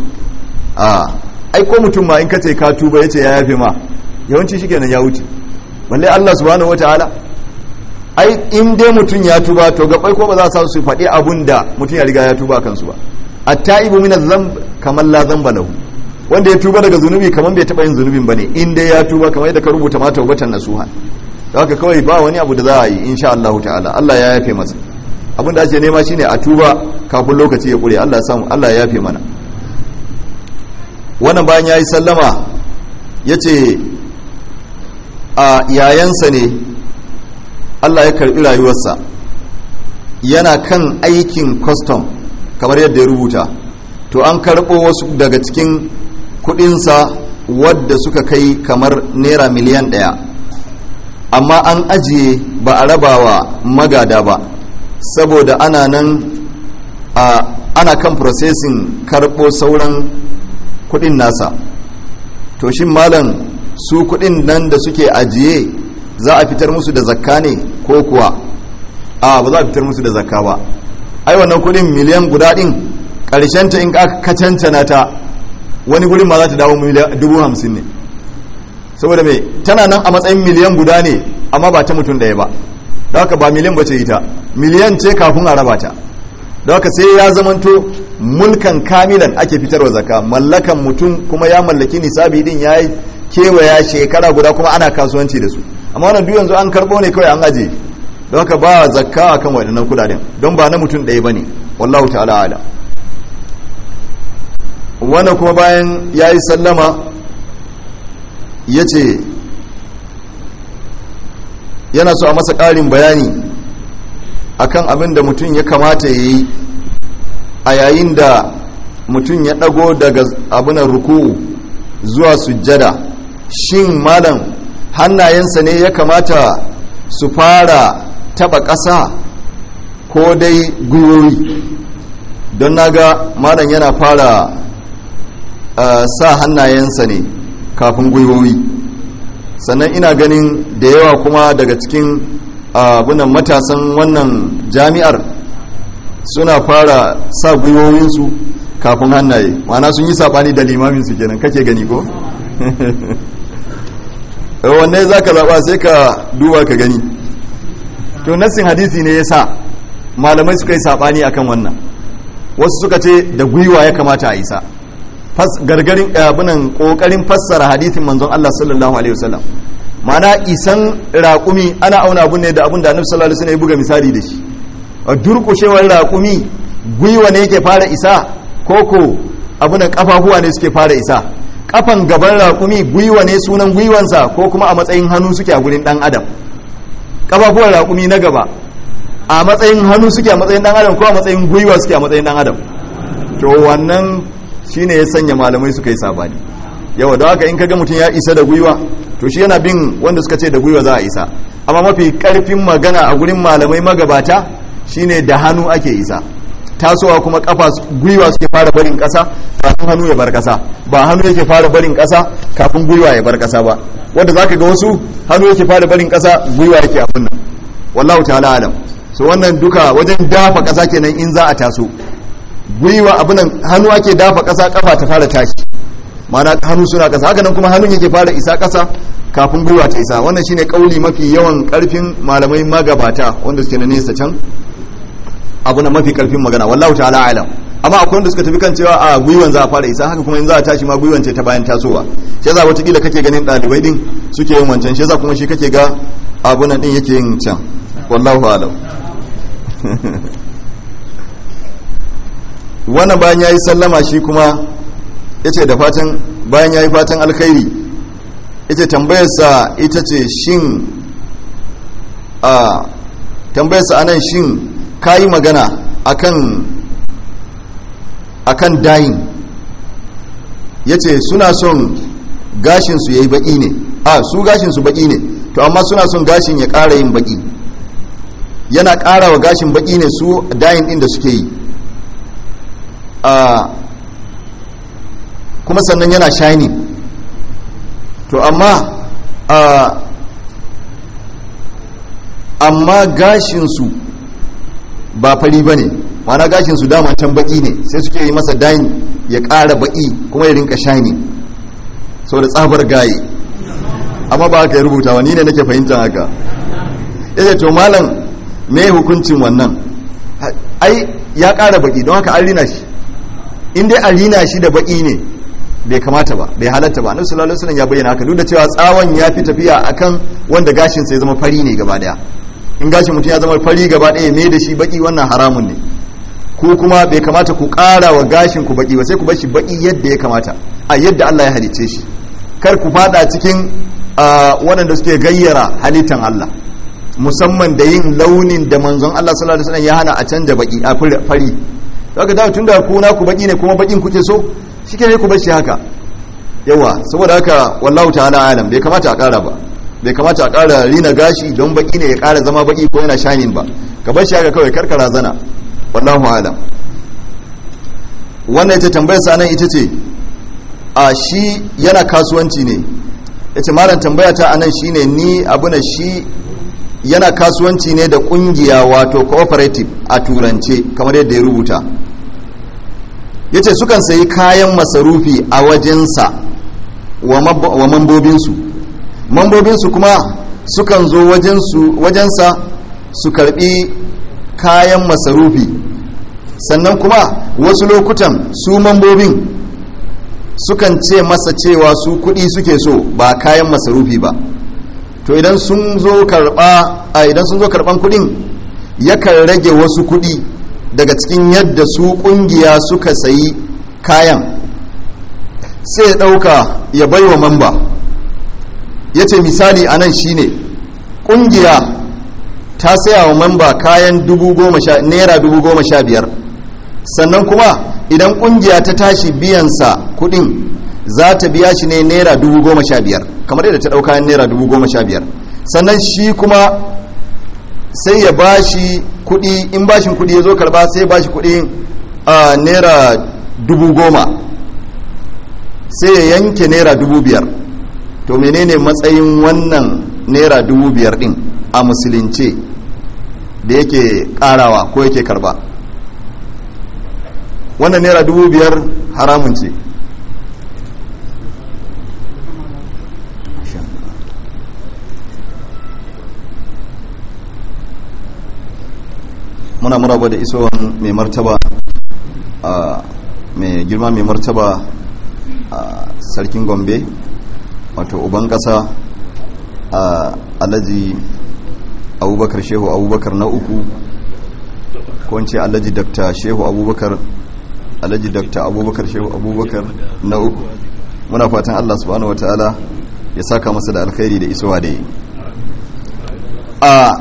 a ai ko mutum ma in kace ka tuba yace ya yafe ma yawanci shikenan ya wuce balle Allah subhanahu wataala ai in dai mutum ya tuba to gabai ko ba za su faɗi abun da mutum ya riga ya tuba kansu ba at-taibu min adh-dhanb kamar la dhanba lahu wanda ya tuba daga zunubi kamar bai taba yin zunubin bane in dai ya tuba kamar yadda ka rubuta ma taubatan nasuha haka kawai ba wani abu da za a yi insha Allah ta'ala Allah ya yafe masa abin da ake nema shine a tuba kafin lokaci ya kure Allah ya samu Allah ya yafe mana wannan bayan yayi sallama yace a yayansa ne Allah ya karbi rayuwarsa yana kan aikin custom kamar yadda ya rubuta to an karɓo wasu daga cikin kudinsa wadda suka kai kamar naira miliyan ɗaya amma an ajiye ba a rabawa magada ba saboda ana nan ana kan processing karɓo sauran kudin nasa to shin malam su kudin nan da suke ajiye za a fitar musu da zakka ne ko kuwa a ba za a fitar musu da zakka ba ai wannan kudin miliyan guda din ta in aka kacancana ta wani gurin ma za ta dawo dubu hamsin ne saboda mai tana nan a matsayin miliyan guda ne amma ba ta mutum ɗaya ba da haka ba miliyan ba ce ita miliyan ce kafin a raba ta da haka sai ya zamanto mulkan kamilan ake fitarwa zakka mallakan mutum kuma ya mallaki nisabi din ya yi kewaya shekara guda kuma ana kasuwanci da su amma wannan duk yanzu an karɓo ne kawai an aje don haka ba zakka akan waɗannan kudaden don ba na mutum ɗaya ba ne wallahu ta'ala ala wannan kuma bayan ya yi sallama ya ce yana so a masa ƙarin bayani akan abin da mutum ya kamata ya yi a yayin da mutum ya ɗago daga abinan ruku'u zuwa sujjada shin malam hannayensa ne ya kamata su fara taba ƙasa ko dai gwiwowi don naga malam yana fara uh, sa hannayensa ne kafin gwiwowi sannan ina ganin da yawa kuma daga cikin abunan uh, matasan wannan jami'ar suna fara sa gwiwowinsu kafin hannaye mana sun yi saɓani da limaminsu kenan kake gani ko? wanne za ka zaɓa sai ka duba ka gani to nassin hadisi ne ya sa malamai suka yi saɓani akan wannan wasu suka ce da gwiwa ya kamata a isa gargarin abinan ƙoƙarin fassara hadisin manzon Allah sallallahu alaihi wasallam mana isan raƙumi ana auna abun ne da abun da annabi sallallahu alaihi wasallam ya buga misali da shi a durƙushewar raƙumi gwiwa ne yake fara isa koko abunan kafafuwa ne suke fara isa kafan gaban raƙumi gwiwa ne sunan gwiwansa ko kuma a matsayin hannu suke a gurin ɗan adam kafafuwan raƙumi na gaba a matsayin hannu suke a matsayin ɗan adam ko a matsayin gwiwa suke a matsayin ɗan adam to wannan shine ya sanya malamai suka yi sabani yawa da haka in kaga mutum ya isa da gwiwa to shi yana bin wanda suka ce da gwiwa za a isa amma mafi karfin magana a gurin malamai magabata shine da hannu ake isa tasowa kuma kafa gwiwa suke fara barin kasa kafin hannu ya bar kasa ba hannu yake fara barin kasa kafin gwiwa ya bar kasa ba wanda zaka ga wasu hannu yake fara barin kasa gwiwa yake a kunna wallahu ta'ala alam so wannan duka wajen dafa kasa kenan in za a taso gwiwa abunan hannu ake dafa kasa kafa ta fara tashi mana hannu suna kasa haka nan kuma hannun yake fara isa kasa kafin gwiwa ta isa wannan shine kauli mafi yawan karfin malamai magabata wanda suke na nesa can abu na mafi karfin magana wallahu ta'ala alam amma akwai wanda suka tafi kan cewa a gwiwan za a fara isa haka kuma in za a tashi ma gwiwan ce ta bayan tasowa shi yasa watakila kake ganin ɗalibai din suke yin wancan shi yasa kuma shi kake ga abu nan din yake yin can wallahu alam wannan bayan yayi sallama shi kuma yace da fatan bayan yayi fatan alkhairi yace tambayarsa ita ce shin a tambayarsa anan shin kayi magana akan akan dayin yace suna son gashin su yayi baki ne a su gashin su baki ne to amma suna son gashin ya ƙara yin baki yana ƙara wa gashin baki ne su dayin din da suke yi a kuma sannan yana shining to amma a amma gashinsu ba fari ba ne mana gashinsu dama can baki ne sai suke yi masa dayin ya ƙara baki kuma ya rinka shani sau da tsabar gaye amma ba haka ya rubuta wani ne nake fahimtar haka ya to malam me hukuncin wannan ai ya ƙara baki don haka an rina shi in dai a rina shi da baki ne bai kamata ba bai halatta ba annabi sallallahu alaihi wasallam ya bayyana haka duk da cewa tsawon ya fi tafiya akan wanda gashin sai zama fari ne gaba daya in gashin mutum ya zama fari gaba daya me da shi baki wannan haramun ne ko kuma bai kamata ku ƙara wa gashin ku baki ba sai ku bar shi baki yadda ya kamata a yadda Allah ya halicce shi kar ku fada cikin waɗanda suke gayyara halittan Allah musamman da yin launin da manzon Allah sallallahu alaihi wasallam ya hana a canja baki a fari daga da tunda ku na ku baki ne kuma bakin kuke so shike ne ku bar shi haka yawa saboda haka wallahu ta'ala alam bai kamata a ƙara ba bai kamata a ƙara rina gashi don baki ne ya ƙara zama baki ko yana shanin ba ka bar shi haka kawai karkara zana wallahu alam wannan ita tambayar sa nan ita ce a shi yana kasuwanci ne yace malam tambaya ta anan shine ni abuna shi yana kasuwanci ne da kungiya wato cooperative a turance kamar yadda ya rubuta yace sukan sayi kayan masarufi a wajensa wa mambobinsu mambobinsu kuma sukan zo wajensa su karbi kayan masarufi sannan kuma wasu lokutan su mambobin sukan ce masa cewa su kudi suke so ba kayan masarufi ba to idan sun zo karba a idan sun zo karban kudin yakan rage wasu kudi daga cikin yadda su kungiya suka sayi kayan sai ya dauka ya baiwa mamba ya ce misali a nan shine kungiya ta saya wa mamba kayan naira dubu goma sha biyar sannan kuma idan kungiya ta tashi biyansa kudin za ta biya shi ne naira dubu goma sha biyar kamar yadda ta ɗau kayan naira dubu goma sha biyar sannan shi kuma sai ya ba shi kudi in bashin kudi ya zo karba sai ya ba shi kudi a naira dubu goma sai ya yanke naira dubu biyar to menene matsayin wannan naira dubu biyar din a musulunce da yake karawa ko yake karba wannan naira dubu biyar haramun ce muna muraba da isowan mai martaba mai girma mai martaba a sarkin gombe wato uban kasa a alhaji abubakar shehu abubakar na uku ko ce alhaji dakta shehu abubakar alhaji dakta abubakar shehu abubakar na uku muna fatan allah subhanahu wa ta'ala ya saka masa da alkhairi da isowa da yi a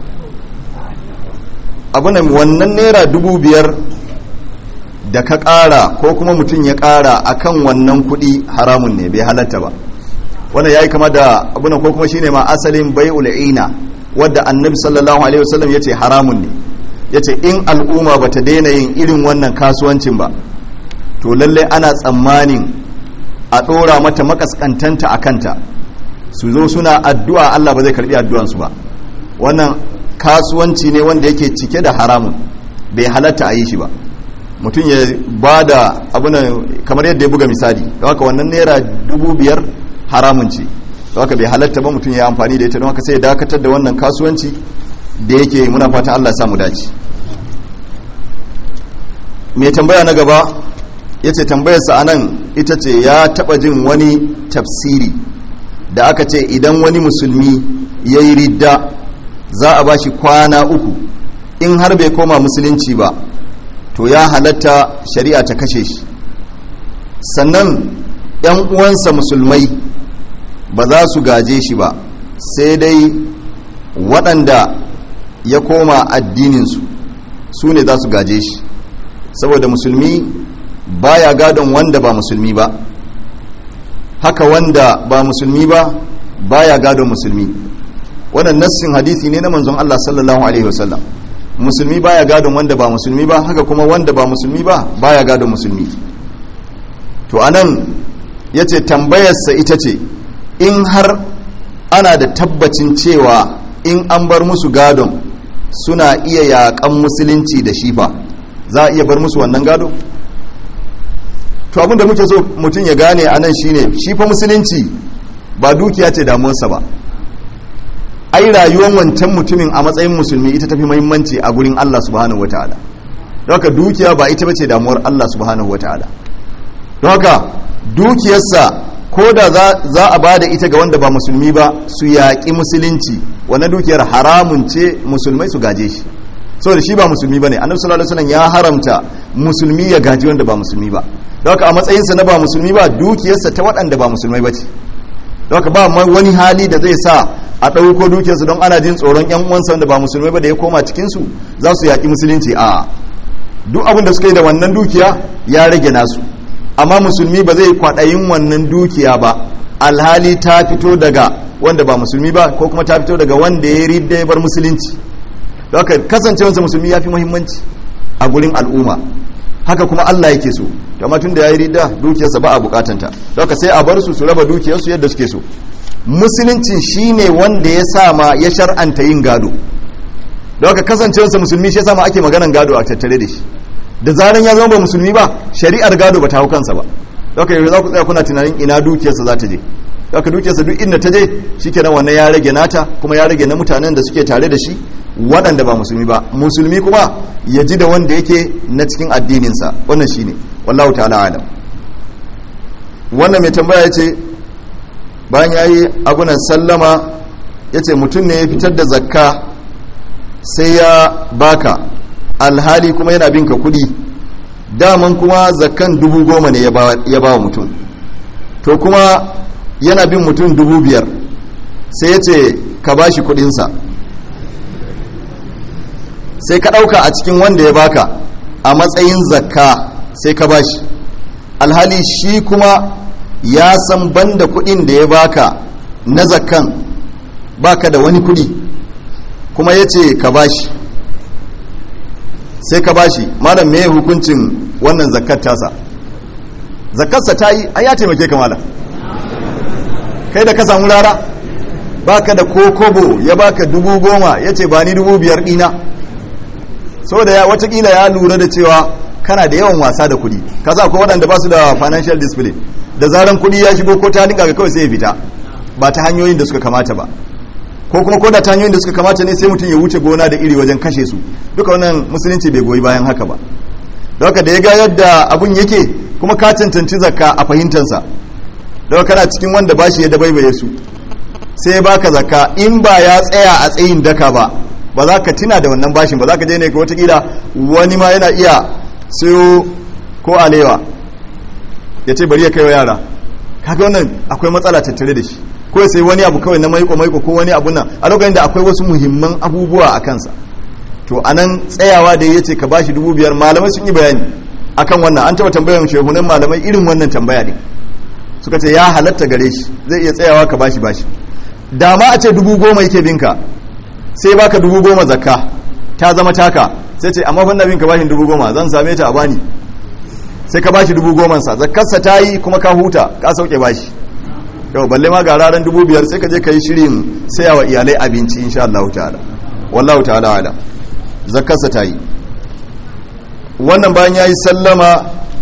abunan wannan naira dubu biyar da ka ƙara ko kuma mutum ya ƙara akan wannan kuɗi haramun ne bai halatta ba wannan yayi kama da abunan ko kuma shine ma asalin bai'ul ina wadda annabi sallallahu alaihi wasallam yace haramun ne yace in al'umma bata daina yin irin wannan kasuwancin ba to lalle ana tsammanin a ɗora mata makaskantanta a kanta su zo suna addu'a Allah ba zai karbi addu'ansu ba wannan kasuwanci ne wanda yake cike da haramun bai halatta a yi shi ba mutum ya ba da abunan kamar yadda ya buga misali da haka wannan naira dubu biyar haramun ce da haka bai halatta ba mutum ya amfani da ita don haka sai ya dakatar da wannan kasuwanci da yake muna fatan Allah ya samu dace mai tambaya na gaba ya ce tambayarsa a nan ita ce ya taba jin wani tafsiri da aka ce idan wani musulmi ya yi ridda za a ba shi kwana uku in har bai koma musulunci ba to ya halatta shari'a ta kashe shi sannan 'yan uwansa musulmai ba za su gaje shi ba sai dai waɗanda ya koma addininsu su ne za su gaje shi saboda musulmi baya gadon wanda ba musulmi ba haka wanda ba musulmi ba baya gadon musulmi wannan nassin hadisi ne na manzon Allah sallallahu alaihi wasallam musulmi baya gadon wanda ba musulmi ba haka kuma wanda ba musulmi ba baya gadon musulmi to anan yace tambayarsa ita ce in har ana da tabbacin cewa in an bar musu gadon suna iya yaƙan musulunci da shifa za a iya bar musu wannan gado to abinda muke so mutum ya gane a nan shine shi fa musulunci ba dukiya ce damuwarsa ba ai rayuwar wancan mutumin a matsayin musulmi ita tafi muhimmanci a gurin Allah subhanahu wataala haka dukiya ba ita bace damuwar Allah subhanahu wataala don haka dukiyarsa ko da za a ba da ita ga wanda ba musulmi ba su yaƙi musulunci wannan dukiyar haramun ce musulmai su gaje shi saboda shi ba musulmi ba ne annabi sallallahu alaihi wasallam ya haramta musulmi ya gaji wanda ba musulmi ba don haka a matsayinsa na ba musulmi ba dukiyarsa ta waɗanda ba musulmai ba ce don haka ba wani hali da zai sa a ɗauko dukiyarsa don ana jin tsoron yan uwansa wanda ba musulmai ba da ya koma cikinsu za su yaƙi musulunci a duk abin da suka yi da wannan dukiya ya rage nasu amma musulmi ba zai kwaɗayin wannan dukiya ba alhali ta fito daga wanda ba musulmi ba ko kuma ta fito daga wanda ya ridda ya bar musulunci don haka kasancewarsa musulmi ya fi muhimmanci a gurin al'umma haka kuma Allah yake so amma tun da ya yi ridda dukiyarsa ba a bukatanta don haka sai a bar su su raba dukiyarsu yadda suke so musulunci shine wanda ya sa ma ya shar'anta yin gado don haka kasancewarsa musulmi shi ya sa ma ake maganan gado a tattare da shi da zaran ya zama ba musulmi ba shari'ar gado ba ta hau kansa ba don haka yanzu za ku tsaya kuna tunanin ina dukiyarsa za ta je don haka dukiyarsa duk inda ta je shikenan wannan ya rage nata kuma ya rage na mutanen da suke tare da shi waɗanda ba musulmi ba musulmi kuma ya ji da wanda yake na cikin addininsa wannan shine wallahu ta'ala alam wannan mai tambaya ya ce bayan ya yi abunan sallama ya ce mutum ne ya fitar da zakka sai ya baka alhali kuma yana binka kudi daman kuma zakkan dubu goma ne ya ba wa mutum to kuma yana bin mutum dubu biyar sai ya ce ka ba shi kudinsa sai ka ɗauka a cikin wanda ya baka a matsayin zakka sai ka ba shi alhali shi kuma ya san banda kudin da ya baka na zakkan baka da wani kudi kuma ya ce ka bashi sai ka bashi malam me hukuncin wannan zakkar tasa zakkarsa ta yi ai ya taimake ka malam kai da ka samu rara baka da kokobo ya baka dubu goma ya ce ba ni dubu biyar dina saboda ya watakila ya lura da cewa kana da yawan wasa da kudi kasa akwai waɗanda ba su da financial discipline da zaran kudi ya shigo ko ta dinga ga kawai sai ya fita ba ta hanyoyin da suka kamata ba ko kuma ko da ta hanyoyin da suka kamata ne sai mutum ya wuce gona da iri wajen kashe su duka wannan musulunci bai goyi bayan haka ba don haka da ya ga yadda abun yake kuma ka cancanci zakka a fahimtansa don kana cikin wanda ba shi ya dabaibaye su sai ya baka zakka in ba ya tsaya a tsayin daka ba ba za ka tuna da wannan bashin ba za ka je ne ka watakila wani ma yana iya sayo ko alewa ya ce bari ya kai wa yara kaga wannan akwai matsala tattare da shi ko sai wani abu kawai na maiko maiko ko wani abu nan a lokacin da akwai wasu muhimman abubuwa a kansa to anan tsayawa da ya ce ka bashi dubu biyar malamai sun yi bayani akan wannan an taɓa tambayar shehunan malamai irin wannan tambaya ne suka ce ya halatta gare shi zai iya tsayawa ka bashi bashi da ma a ce dubu goma yake binka sai baka dubu goma zakka ta zama taka sai ce amma fanda bin ka bashi dubu goma zan same ta a bani sai ka bashi dubu goma sa zakkarsa ta yi kuma ka huta ka sauke bashi yau balle ma ga ranar dubu biyar sai ka je ka yi shirin saya wa iyalai abinci insha Allah ta'ala wallahu ta'ala ala zakkarsa ta yi wannan bayan ya yi sallama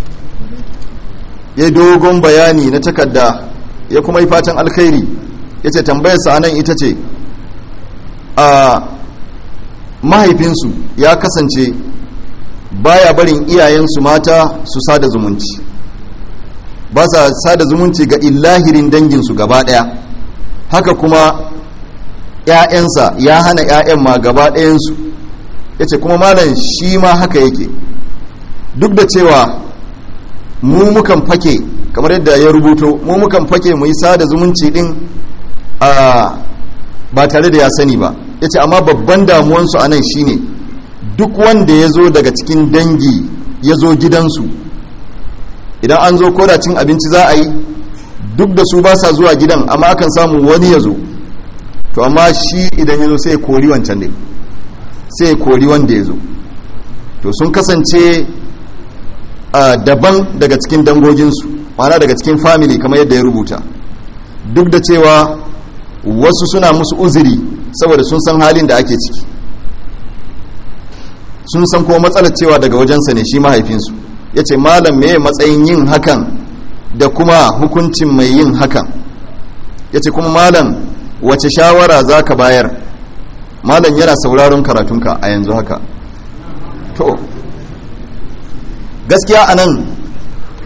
ya dogon bayani na takarda ya kuma yi fatan alkhairi ya ce tambayarsa a nan ita ce a mahaifinsu ya kasance baya barin iyayensu mata su sada zumunci ba sa sada zumunci ga illahirin danginsu gaba daya haka kuma ‘ya'yansa ya hana ‘ya'yan ma gaba ɗayansu ya ce kuma malam shi ma haka yake duk da cewa mu mukan fake kamar yadda ya rubuto mu mukan fake mu yi sada zumunci din a ba tare da ya sani ba ya ce amma babban damuwansu a nan shine duk wanda ya zo daga cikin dangi ya zo gidansu idan an zo koda cin abinci za a yi duk da su ba sa zuwa gidan amma akan samu wani ya zo to amma shi idan ya zo sai ya kori wancan ne sai ya kori wanda ya zo to sun kasance daban daga cikin dangoginsu mana daga cikin family kamar yadda ya rubuta duk da cewa wasu suna musu uzuri saboda sun san halin da ake ciki sun san kuma matsalar cewa daga wajensa ne shi mahaifinsu ya ce malam me matsayin yin hakan da kuma hukuncin mai yin hakan ya ce kuma malam wace shawara za ka bayar malam yana sauraron karatunka a yanzu haka to gaskiya a nan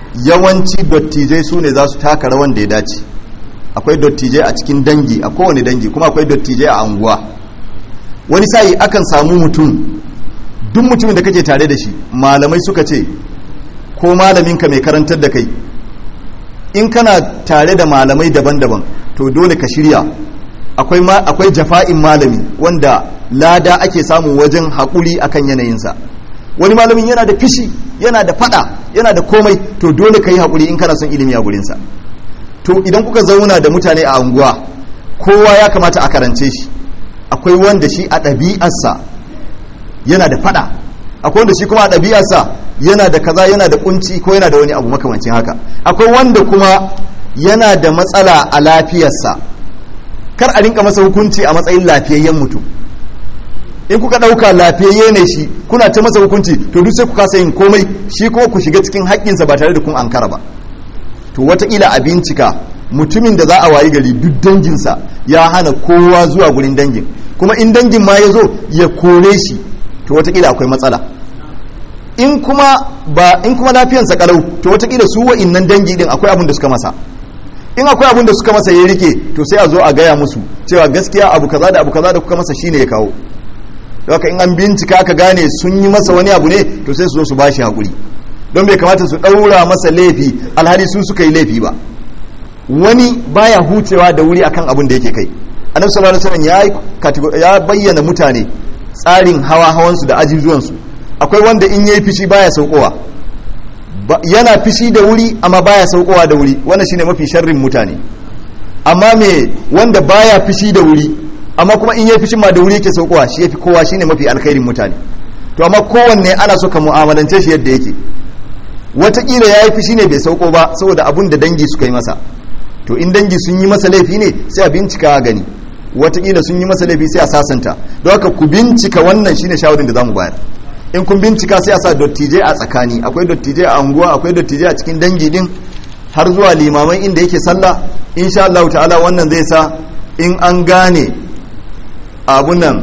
yawanci dattijai su ne za su taka rawan da ya dace akwai dattijai a cikin dangi a kowane dangi kuma akwai dattijai a anguwa wani sa'i akan samu mutum duk mutumin da kake tare da shi malamai suka ce ko malaminka mai karantar da kai in kana tare da malamai daban-daban to dole ka shirya akwai akwai jafa'in malami wanda lada ake samu wajen haƙuri akan yanayinsa wani malamin yana da fishi yana da fada yana da komai to dole ka yi haƙuri in kana son ilimi a gurinsa to idan kuka zauna da mutane a unguwa kowa ya kamata a karance shi akwai wanda shi a ɗabi'arsa yana da fada akwai wanda shi kuma a ɗabi'arsa yana da kaza yana da kunci ko yana da wani abu makamancin haka akwai wanda kuma yana da matsala a lafiyarsa kar a rinka masa hukunci a matsayin lafiyayyen mutum in kuka ɗauka lafiyayye ne shi kuna ta masa hukunci to duk sai ku kasa yin komai shi kuma ku shiga cikin haƙƙinsa ba tare da kun ankara ba to wataƙila a bincika mutumin da za a wayi gari duk danginsa ya hana kowa zuwa gurin dangin kuma in dangin ma ya zo ya kore shi to wataƙila akwai matsala in kuma ba in kuma lafiyansa kalau to wataƙila su wa'innan dangi din akwai abin da suka masa in akwai abin da suka masa ya rike to sai a zo a gaya musu cewa gaskiya abu kaza da abu kaza da kuka masa shine ya kawo haka in an bincika aka gane sun yi masa wani abu ne to sai su zo su bashi hakuri don bai kamata su ɗaura masa laifi alhali su suka yi laifi ba wani baya hucewa da wuri akan abin da yake kai annabi sallallahu alaihi wasallam ya bayyana mutane tsarin hawa hawansu da ajizuwansu akwai wanda in yayi fishi baya saukowa yana fishi da wuri amma baya saukowa da wuri wannan shine mafi sharrin mutane amma me wanda baya fishi da wuri amma kuma in yayi fishin ma da wuri yake saukowa shi yafi kowa shine mafi alkhairin mutane to amma kowanne ana so ka mu'amalance shi yadda yake watakila ya yi fishi ne bai sauko ba saboda abun da dangi suka yi masa to in dangi sun yi masa laifi ne sai a bincika gani watakila sun yi masa laifi sai a sasanta don haka ku bincika wannan shine shawarin da zamu bayar in kun bincika sai a sa dattijai a tsakani akwai dattijai a unguwa akwai dattijai a cikin dangi din har zuwa limaman inda yake sallah insha Allah ta'ala wannan zai sa in an gane abun nan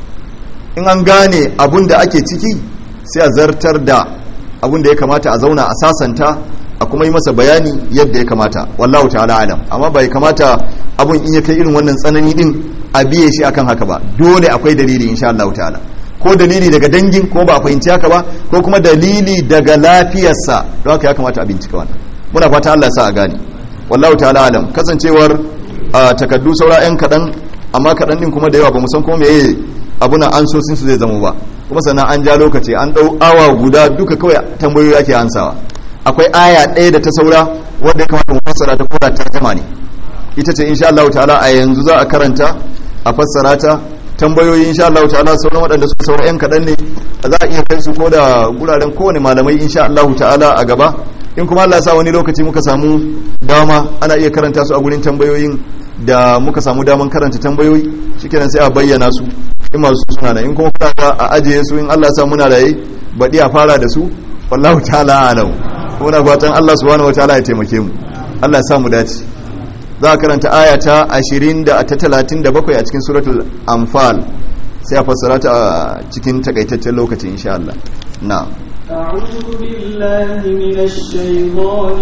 in an gane abun da ake ciki sai a zartar da abun da ya kamata a zauna a sasanta a kuma yi masa bayani yadda ya kamata wallahu ta'ala alam amma bai kamata abun in ya kai irin wannan tsanani din a biye shi akan haka ba dole akwai dalili insha Allah ta'ala ko dalili daga dangin ko ba a fahimci haka ba ko kuma dalili daga lafiyarsa don haka ya kamata a bincika wannan muna fata Allah ya sa a gane wallahu ta'ala alam kasancewar takaddu saura yan kadan amma kadan din kuma da yawa ba mu san kuma meye abuna an so sun su zai zama ba kuma sannan an ja lokaci an dau awa guda duka kawai tambayoyi ake ansawa akwai aya ɗaya da ta saura wadda ya kamata mu fassara ta koda tarjama ne ita ce insha Allah ta'ala a yanzu za a karanta a fassara ta tambayoyi insha Allah ta'ala sauran waɗanda suka saura yan kaɗan ne za a iya kai su ko da guraren kowane malamai insha Allah ta'ala a gaba in kuma Allah ya sa wani lokaci muka samu dama ana iya karanta su a gurin tambayoyin da muka samu daman karanta tambayoyi shikenan sai a bayyana su in masu suna nan in kuma kuka a ajiye su in Allah ya sa muna raye baɗi a fara da su wallahu ta'ala alam muna fatan Allah subhanahu wataala ya taimake mu Allah ya sa mu dace za a karanta aya ta 20 da ta 37 a cikin suratul anfal sai a fassara ta a cikin takaitaccen lokaci insha Allah na'am أعوذ بالله من الشيطان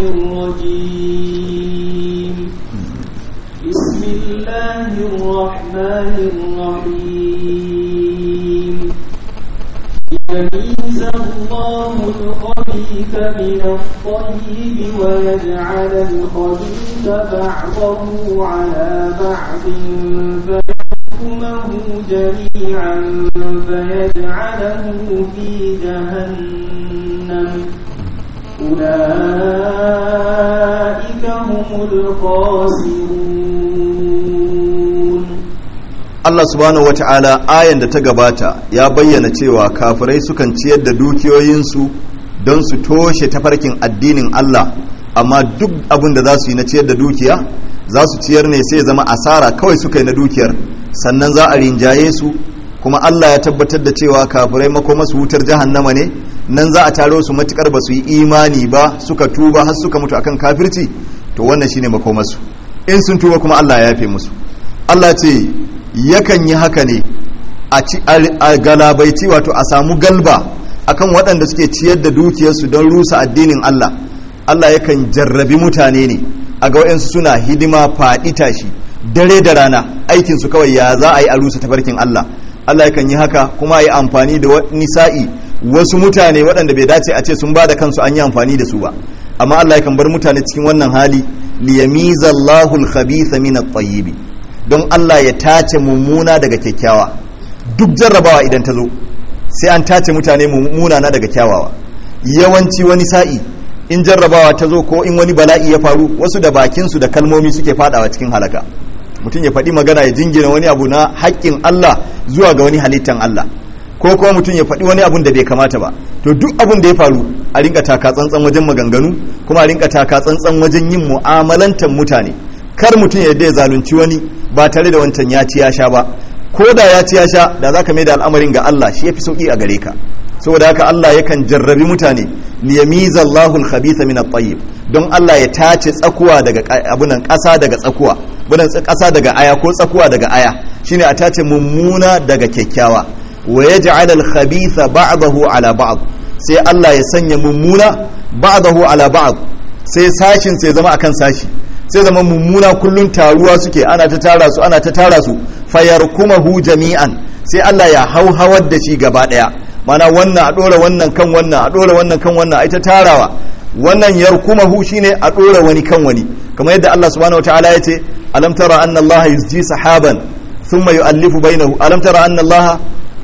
الرجيم بسم الله الرحمن الرحيم يميز الله الخبيث من الطيب ويجعل الخبيث بعضه على بعض فيحكمه جميعا فيجعله في جهنم أولئك هم الخاسرون Allah subhanahu wata'ala ayan da ta gabata ya bayyana cewa kafirai sukan ciyar da dukiyoyinsu don su toshe tafarkin addinin Allah amma duk abin da za su yi na ciyar da dukiya za su ciyar ne sai zama asara kawai suka yi na dukiyar sannan za a rinjaye su kuma Allah ya tabbatar da cewa kafirai makoma su wutar jahannama ne nan za a taro su matukar ba su yi imani ba suka tuba har suka mutu akan kafirci to wannan shine makomarsu in sun tuba kuma Allah ya yafe musu Allah ce yakan yi haka ne a galabaici wato a samu galba akan waɗanda suke ciyar da dukiyarsu don rusa addinin Allah Allah yakan jarrabi mutane ne a ga wayansu suna hidima faɗi tashi dare da rana aikin su kawai ya za a yi a rusa tafarkin Allah Allah yakan yi haka kuma yi amfani da wani sa'i wasu mutane waɗanda bai dace a ce sun ba da kansu an yi amfani da su ba amma Allah yakan bar mutane cikin wannan hali liyamiza Allahu al-khabitha min at-tayyib don Allah ya tace mummuna daga kyakkyawa duk jarrabawa idan ta zo sai an tace mutane mummuna na daga kyawawa yawanci wani sa'i in jarrabawa ta zo ko in wani bala'i ya faru wasu da bakin su da kalmomi suke fadawa cikin halaka mutum ya faɗi magana ya jingina wani abu na haƙƙin Allah zuwa ga wani halittan Allah ko kuma mutum ya faɗi wani abun da bai kamata ba to duk abun da ya faru a rinka taka tsantsan wajen maganganu kuma a rinka taka tsantsan wajen yin mu'amalantar mutane kar mutum ya ya zalunci wani ba tare da wancan ya ci ya sha ba ko da ya ci ya sha da zaka mai da al'amarin ga Allah shi yafi sauki a gare ka saboda haka Allah yakan jarrabi mutane liyamiza Allahu al-khabitha min at-tayyib don Allah ya tace tsakuwa daga abunan ƙasa daga tsakuwa bunan ƙasa daga aya ko tsakuwa daga aya shine a tace mummuna daga kyakkyawa wa yaj'al al-khabitha ba'dahu ala ba'd sai Allah ya sanya mummuna ba'dahu ala ba'd sai sashin sai zama akan sashi sai zama mummuna kullun taruwa suke ana ta tara su ana ta tara su fayarkumahu jami'an sai Allah ya hauhawar da shi gaba daya mana wannan a dora wannan kan wannan a dora wannan kan wannan ai ta tarawa wannan yarkumahu shine a dora wani kan wani kamar yadda Allah subhanahu wataala ya ce alam tara anna Allah yusji sahaban thumma yu'allifu bainahu alam tara anna Allah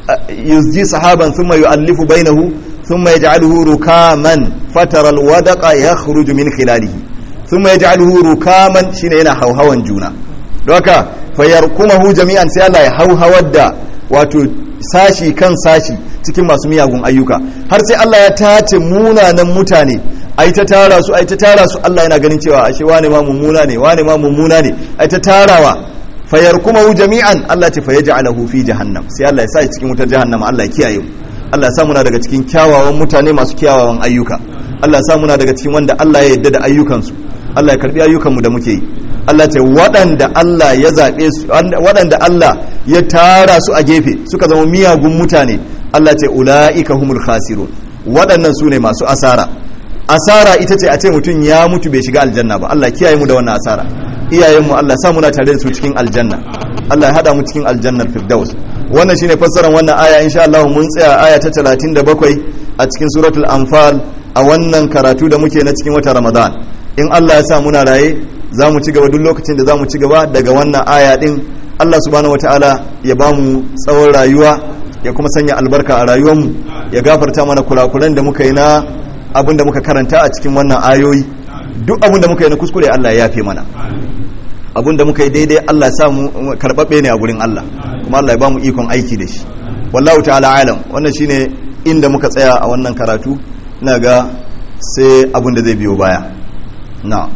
yusji sahaban thumma yu'allifu bainahu thumma yaj'aluhu rukaman fatara alwadaqa yakhruju min khilalihi thumma yaj'aluhu rukaman shine yana hauhawan juna don haka fayarkumahu jami'an sai Allah ya hauhawar da wato sashi kan sashi cikin masu miyagun ayyuka har sai Allah ya tace munanan mutane ai ta tara su ai ta tara su Allah yana ganin cewa ashe wane ma mummuna ne wane ma mummuna ne ai ta tarawa fayarkumahu jami'an Allah ce fayaj'alahu fi jahannam sai Allah ya sa shi cikin wutar jahannama Allah ya kiyaye mu Allah ya sa muna daga cikin kyawawan mutane masu kyawawan ayyuka Allah ya sa muna daga cikin wanda Allah ya yarda da ayyukansu Allah ya karbi ayyukanmu da muke yi Allah ce waɗanda Allah ya zaɓe su waɗanda Allah ya tara su a gefe suka zama miyagun mutane Allah ce ula'ika humul khasirun waɗannan su ne masu asara asara ita ce a ce mutum ya mutu bai shiga aljanna ba Allah kiyaye mu da wannan asara iyayenmu Allah sa muna tare da su cikin aljanna Allah ya hada mu cikin aljannar firdaus wannan shine fassarar wannan aya insha Allah mun tsaya aya ta 37 a cikin suratul anfal a wannan karatu da muke na cikin wata ramadan in Allah ya sa muna raye za mu ci gaba duk lokacin da za mu ci gaba daga wannan aya din Allah subhanahu wataala ya ba mu tsawon rayuwa ya kuma sanya albarka a rayuwarmu ya gafarta mana kurakuran da muka yi na abin da muka karanta a cikin wannan ayoyi duk abin da muka yi na kuskure Allah ya yafe mana abin da muka yi daidai Allah ya sa mu karɓaɓɓe ne a gurin Allah kuma Allah ya ba mu ikon aiki da shi wallahu ta'ala alam wannan shine inda muka tsaya a wannan karatu ina ga sai abin da zai biyo baya na'am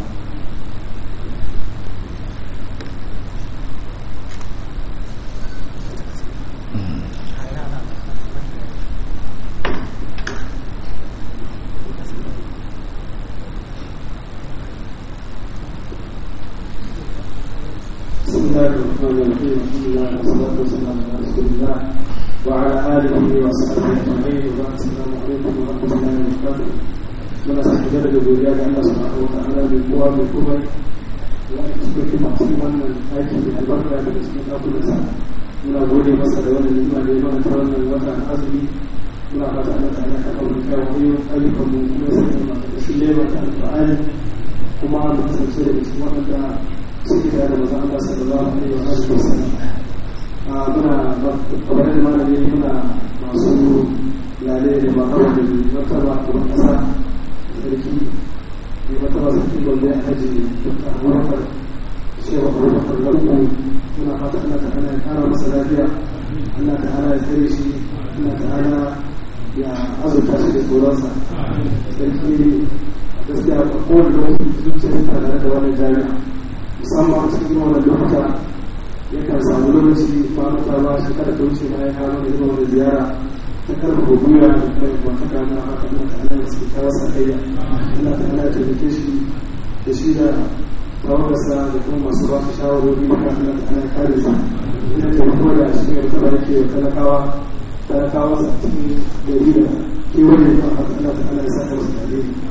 بسم الله الرحمن الرحيم الحمد لله والصلاة والسلام على رسول الله وعلى آله وصحبه أجمعين وبعد السلام عليكم ورحمة الله وبركاته muna sake jaddada godiya ga Allah subhanahu wa ta'ala mai kowa mai komai wanda suka fi masu wannan aiki da albarka daga cikin ɗakunansa muna gode masa da wannan nima da ya mana ta wannan wata azumi muna fata Allah ta'ala ka kawo kyawun ayyukan mu kuma sai mu da shi lema ta alfa'ani kuma mu kasance da cikin waɗanda suke da da maza Allah sallallahu alaihi wa alihi wasallam a muna kamar da malami muna masu lale da makawa da martaba da kasa sarki da martaba sarki gobe a haji da abubakar cewa abubakar lanko muna fata Allah ta'ala ya kara masa lafiya Allah ta'ala ya tsare shi Allah ta'ala ya azurta shi da tsoronsa sarki gaskiya a kowane lokaci zuciya tare da wani jami'a musamman cikin wannan lokuta yakan samu lokaci kwanuka ba shi kada ta wuce bayan kano da zuwa da ziyara ta karfafa gwiwa da kai wata kana haka na ta ana suke kawo sa kai ina ta ana taimake shi da shi da tawagarsa da kuma masu ba su shawarwari da kan ta ana kare sa ina taimako da shi ne ta barke wa talakawa talakawa sa cikin gari da kewaye ba haka ana ta ana sa da wasu tare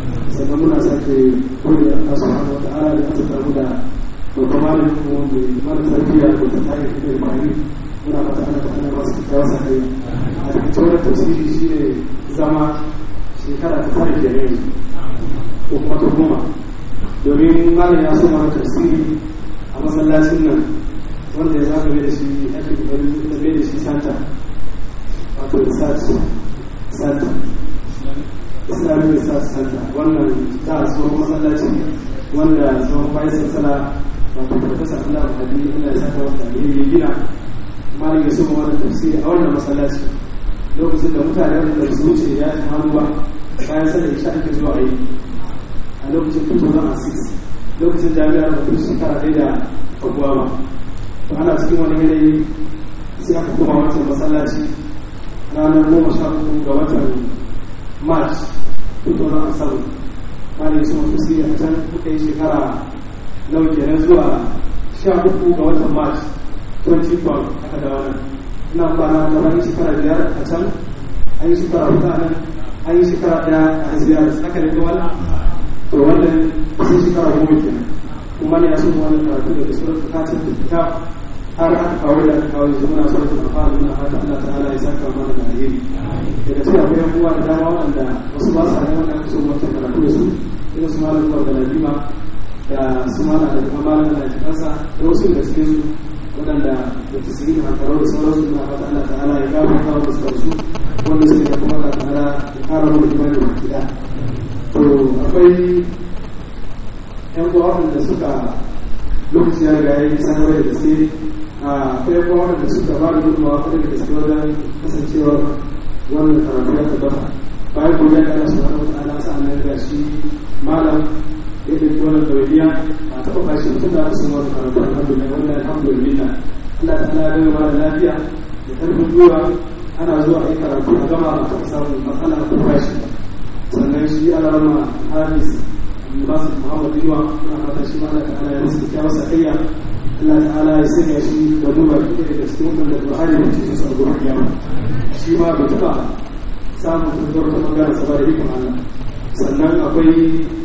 sannan muna sake gode a kasu wa ta'ala da aka samu da babban malamin mu mai mara tarbiyya da ta tare da imani muna fata ana fata masu kyakkyawar sa kai a cikin wannan tafsiri shi ne zama shekara ta tare da yanzu ko kuma ta goma domin malam ya so mana tafsiri a masallacin nan wanda ya zagaye da shi ake kokarin da mai da shi santa wato research center islamic research center wannan za a tsohon masallaci wanda tsohon bayan sassala wato professor Allah Hadi Allah ya saka wata ne ya gina malam ya so wannan tafsiri a wannan masallaci lokacin da mutane da su wuce ya yi hannuwa bayan sallar isha ake zuwa yi a lokacin 2006 lokacin jami'ar mutum shekara ɗaya da faguwa ba to ana cikin wani yanayi sai aka kuma wancan masallaci ranar goma sha uku ga watan march 2007 wani su mafi siri a can kuka yi shekara nau kenan zuwa sha uku ga watan march 2012 aka da wannan ina kwana da wani shekara biyar a can an yi shekara hudu a nan an yi shekara daya a ziyar aka da wani to wannan sai shekara goma kenan kuma ne ya so wani karatu daga surat fatin da kitab har aka kawo da aka kawo yanzu muna son tuna fara muna fata Allah ta'ala ya saka mana da alheri daga cikin akwai yan uwa da dama waɗanda wasu ba sa da wanda aka so wata karatu da su irin su malam Umar da Ladima da su malam da kuma malam da Jikansa da wasu da cikin su waɗanda da tasiri da hankarau da sauransu muna fata Allah ta'ala ya gaba kawo da sauransu wanda suke da kuma Allah ta'ala ya kara mu da imani da kida to akwai yan uwa waɗanda suka lokaci ya riga ya yi sanarwa da gaske akwai yan uwa waɗanda suka ba da gudunmawa kwarai da gaske wajen kasancewar wannan karatu ya tabbata bayan gobe ya kara su wani wata ala sa nan da shi malam ya ɗauki wannan ɗawainiya a taɓa bashi mutum da aka samu wani karatu alhamdulillah wannan alhamdulillah Allah ta ala gama da lafiya da ƙarfin gwiwa ana zuwa a yi karatu a gama a taɓa samun matsala ko bashi sannan shi alarma hafiz basu muhammad yiwa na fata shi mana ta ala ya musu kyawar sakayya Allah ta'ala ya sanya shi da duba kike daga cikin wannan da Buhari da cikin sa gurin kiyama shi ma bai taba samun tuntuwar ta bangaren sa ba da ikon Allah sannan akwai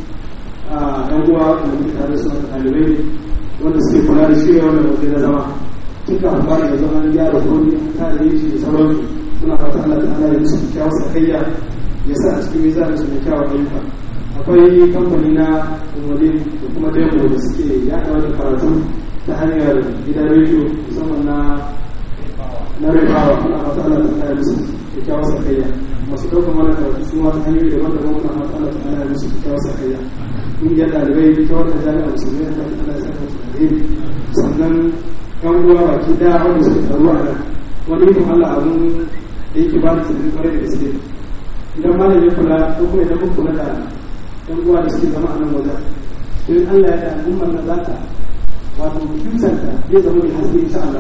ɗan uwa da muke tare su da ɗalibai wanda suke kula da shirya wannan waje na zama tun kafin fara yanzu an gyara komi an kare yin shi da sauransu muna fata Allah ta'ala ya musu kyawar sakayya ya sa a cikin mizanin su da kyawar ayyuka akwai kamfani na umarni da kuma demo da suke yaɗa wani karatu ta hanyar gidan rediyo musamman na na rifawa ana fata Allah ta kaya musu kyakkyawar sakayya masu ɗaukar mana karatu su ma ta hanyoyi daban daban muna fata Allah ta kaya musu kyakkyawar sakayya ƙungiyar ɗalibai ta wannan jami'a musulmi ta fata Allah ya saka su alheri sannan yan uwa baki ɗaya wanda suke taruwa a nan wani ikon Allah abun da yake ba da tunanin kwarai da gaske idan malam ya kula ko kuma idan mun kula da yan uwa da suke zama a nan wajen in Allah ya da al'ummar na zata wato future ta zai zama mai haske insha Allah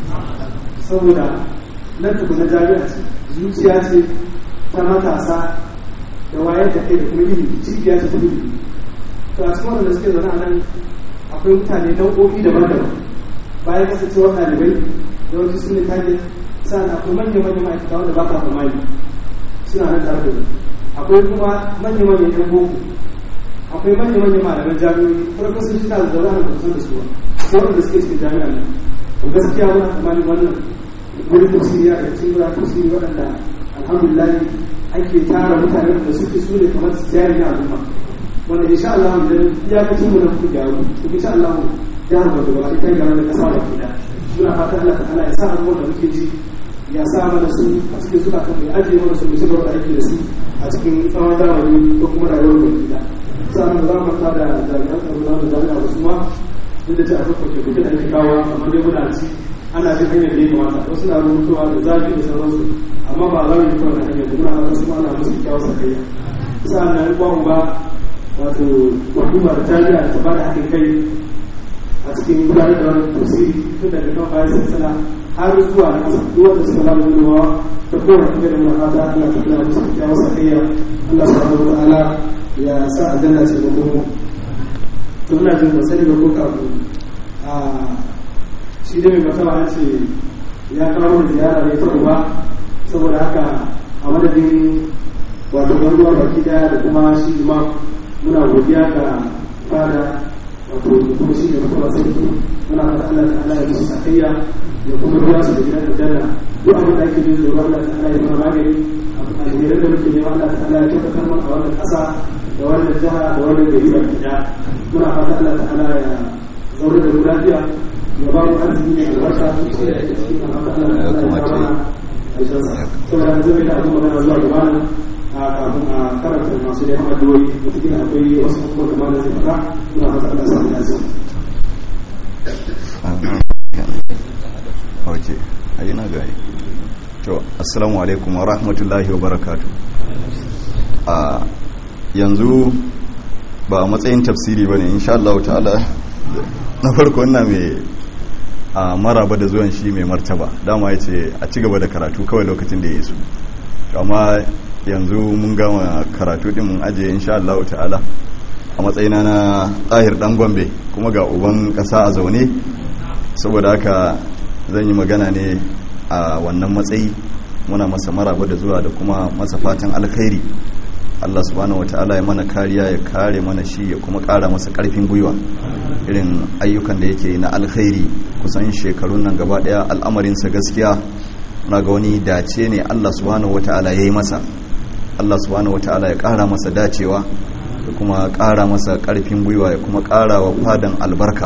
saboda nan tuku na jami'a ce zuciya ce ta matasa da wayar da kai da kuma ilimi cibiya ce ta ilimi to a cikin wanda suke zaune a nan akwai mutane nau'o'i daban-daban bayan kasancewar ɗalibai yawanci su ne target sa'an akwai manya-manya ma'aikata wanda ba ka tsammani suna nan tare da akwai kuma manya-manyan yan boko akwai manya-manyan malaman jami'o'i farko sun shi da zaune a kusan da su ba sai wanda suke cikin jami'a ne to gaskiya wani tsammanin wannan wani tafsiri ya ɗauki wani tafsiri waɗanda alhamdulillah ake tara mutane da suke su ne kamar su jari na al'umma wanda insha Allah idan iyakacin mu na kuka gyaru to insha Allah jihar Borno gaba ita gyara da kasa da kida muna fatan Allah ta'ala ya sa abubuwan da muke ji ya sa mana su a cikin suka kan ya ajiye mana su mutum da aiki da su a cikin tsawon zamani ko kuma rayuwar da gida sa'an da za mu manta da jami'an tsaro na da jami'a da su ma duk da ce a farko ke da ake kawo amma dai muna ci ana jin hanyar da ya kamata wasu na rubutuwa da zafi da sauransu amma ba za mu yi kawai hanyar da muna fata su ma ana musu kyawun sakayya sa'an nan kwan ba wato hukumar jami'a ta ba da haɗin kai a cikin gudanar da wani tafsiri tun daga kan bayan sassana har zuwa na kasa duk wanda suka ba da gudunmawa ta kowane hanyar da muna fata Allah ta kula musu kyawun sakayya Allah subhanahu wa ta'ala ya sa a janna ce da kuma to ina jin ba sani ba ko kafin a shi da mai mataba ya ce ya kawo da ziyara ne ta uba saboda haka a madadin wato ɗan ruwa baki daya da kuma shi imam muna godiya ga fada wato kuma shi ne kuma sarki muna fata Allah ta Allah ya musu sakayya ya kuma biya su da gidan aljanna duk abin da ake jin tsoro Allah ta Allah ya mana magani alherin da muke nema Allah ta Allah ya tabbatar mana a wannan ƙasa da wannan jiha da wannan gari ba ɗaya muna fata Allah ta Allah ya zaure da mu lafiya ya ba mu arziki ne da wata shi da ake cikin Allah ta Allah ya kawo mana saboda yanzu mai da abin magana zuwa gaba nan a kafin a karanta masu neman addu'o'i mutum akwai wasu abubuwa da malam zai faɗa muna fata Allah sa mu dace ok ayi na gari to assalamu alaikum wa rahmatullahi wa barakatu a yanzu ba a matsayin tafsiri ba ne insha Allah ta'ala na farko ina mai a maraba da zuwan shi mai martaba dama ya ce a ci gaba da karatu kawai lokacin da ya yi su amma yanzu mun gama karatu din mun ajiye insha Allah ta'ala a matsayina na ɗahir ɗan gombe kuma ga uban ƙasa a zaune saboda haka zan yi magana ne a wannan matsayi muna masa maraba da zuwa da kuma masa fatan alkhairi Allah subhanahu wata'ala ya mana kariya ya kare mana shi ya kuma kara masa karfin gwiwa irin ayyukan da yake na alkhairi kusan shekarun nan gaba daya al'amarinsa gaskiya na ga wani dace ne Allah subhanahu wata'ala ya yi masa Allah subhanahu wata'ala ya kara masa dacewa da kuma kara masa karfin gwiwa ya kuma kara wa fadan albarka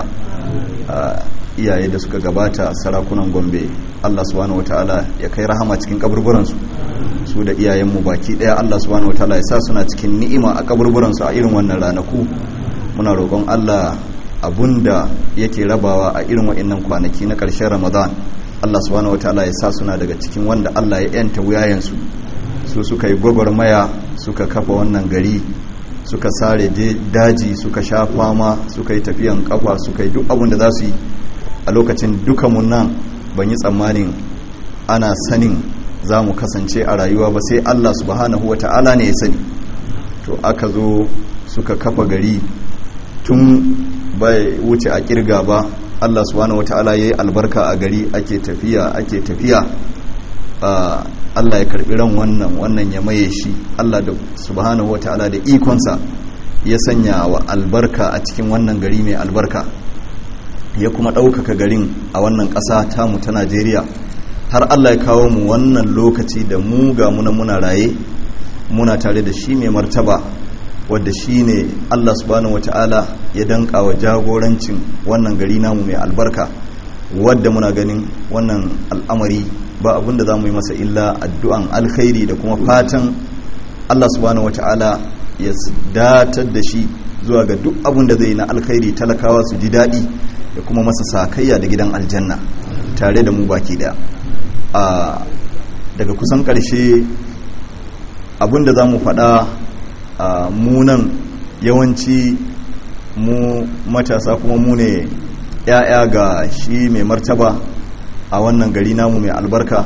iyaye da suka gabata sarakunan gombe allah subhanahu wataala ya kai rahama cikin kaburburansu su da iyayenmu baki daya allah subhanahu wataala ya sa suna cikin ni'ima a kaburburansu a irin wannan ranaku muna roƙon allah abunda yake rabawa a irin wa'annan kwanaki na ƙarshen ramadan allah subhanahu wataala ya sa suna daga cikin wanda allah ya yanta wuyayensu su suka yi gwagwarmaya suka kafa wannan gari suka sare daji suka sha fama suka yi tafiyan kafa suka yi duk abin da za su yi a lokacin dukanmu nan ban yi tsammanin ana sanin za mu kasance a rayuwa ba sai Allah subhanahu wata'ala ne ya sani to aka zo suka kafa gari tun bai wuce a kirga ba Allah subhanahu wata'ala ya yi albarka a gari ake tafiya ake tafiya Allah ya karbi ran wannan wannan ya maye shi Allah da subhanahu wata'ala da ikonsa ya sanya wa albarka a cikin wannan gari mai albarka ya kuma ɗaukaka garin a wannan ƙasa tamu ta najeriya har allah ya kawo mu wannan lokaci da mu ga muna muna raye muna tare da shi mai martaba wadda shi ne allah subhanahu wata'ala ya danka wa jagorancin wannan gari namu mai albarka wadda muna ganin wannan al'amari ba abinda za mu yi masa illa addu'an alkhairi da kuma fatan allah subhanahu wata'ala ya datar da shi zuwa ga duk abin da zai na alkhairi talakawa su ji daɗi da kuma masa sakayya da gidan aljanna tare da mu baki daya a daga kusan ƙarshe abinda za mu faɗa a munan yawanci mu matasa kuma mu ne ‘ya'ya ga shi mai martaba a wannan gari namu mai albarka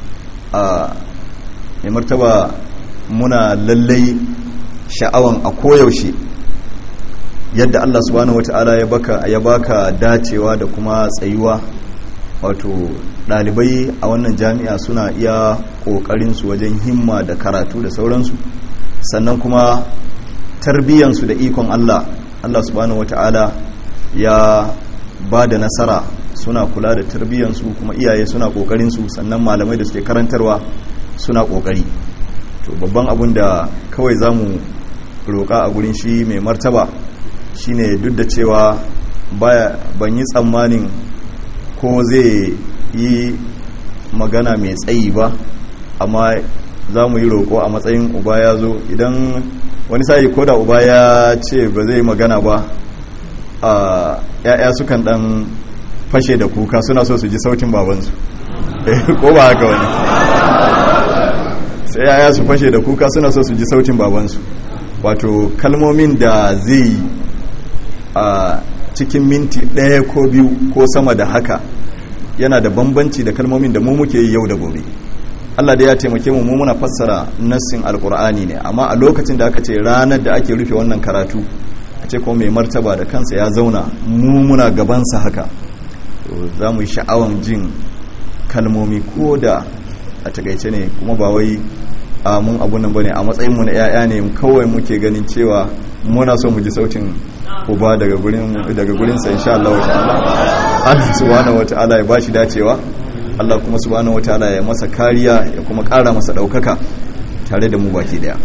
a mai martaba muna lallai sha'awan a koyaushe yadda Allah subhanahu wata'ala ya baka ya baka dacewa da kuma tsayuwa wato dalibai a wannan jami'a suna iya kokarin su wajen himma da karatu da sauransu sannan kuma tarbiyyansu da ikon Allah Allah subhanahu wata'ala ya ba da nasara suna kula da tarbiyyansu kuma iyaye suna kokarin su sannan malamai da suke karantarwa suna kokari to babban abun da kawai zamu roƙa a gurin shi mai martaba shine duk da cewa ban yi tsammanin ko zai yi magana mai tsayi ba amma za mu yi roƙo a matsayin uba ya zo idan wani sa'i ko da uba ya ce ba zai magana ba a ya'ya sukan dan fashe da kuka suna so su ji sautin babansu ko ba haka wani sai ya'ya su fashe da kuka suna so su ji sautin babansu wato kalmomin da zai a cikin minti ɗaya ko biyu ko sama da haka yana da bambanci da kalmomin da mu muke yi yau da gobe Allah da ya taimake mu muna fassara nassin alkur'ani ne amma a lokacin da aka ce ranar da ake rufe wannan karatu a ce kuma mai martaba da kansa ya zauna mu muna gabansa haka za mu yi sha'awan jin kalmomi ko da a takaice ne kuma ba wai a mun abun nan bane a matsayin mu na yaya ne kawai muke ganin cewa muna so mu ji sautin uba daga gurin daga gurin sa insha Allah ta'ala Allah subhanahu wataala ya bashi dacewa Allah kuma subhanahu wataala ya masa kariya ya kuma ƙara masa ɗaukaka tare da mu baki daya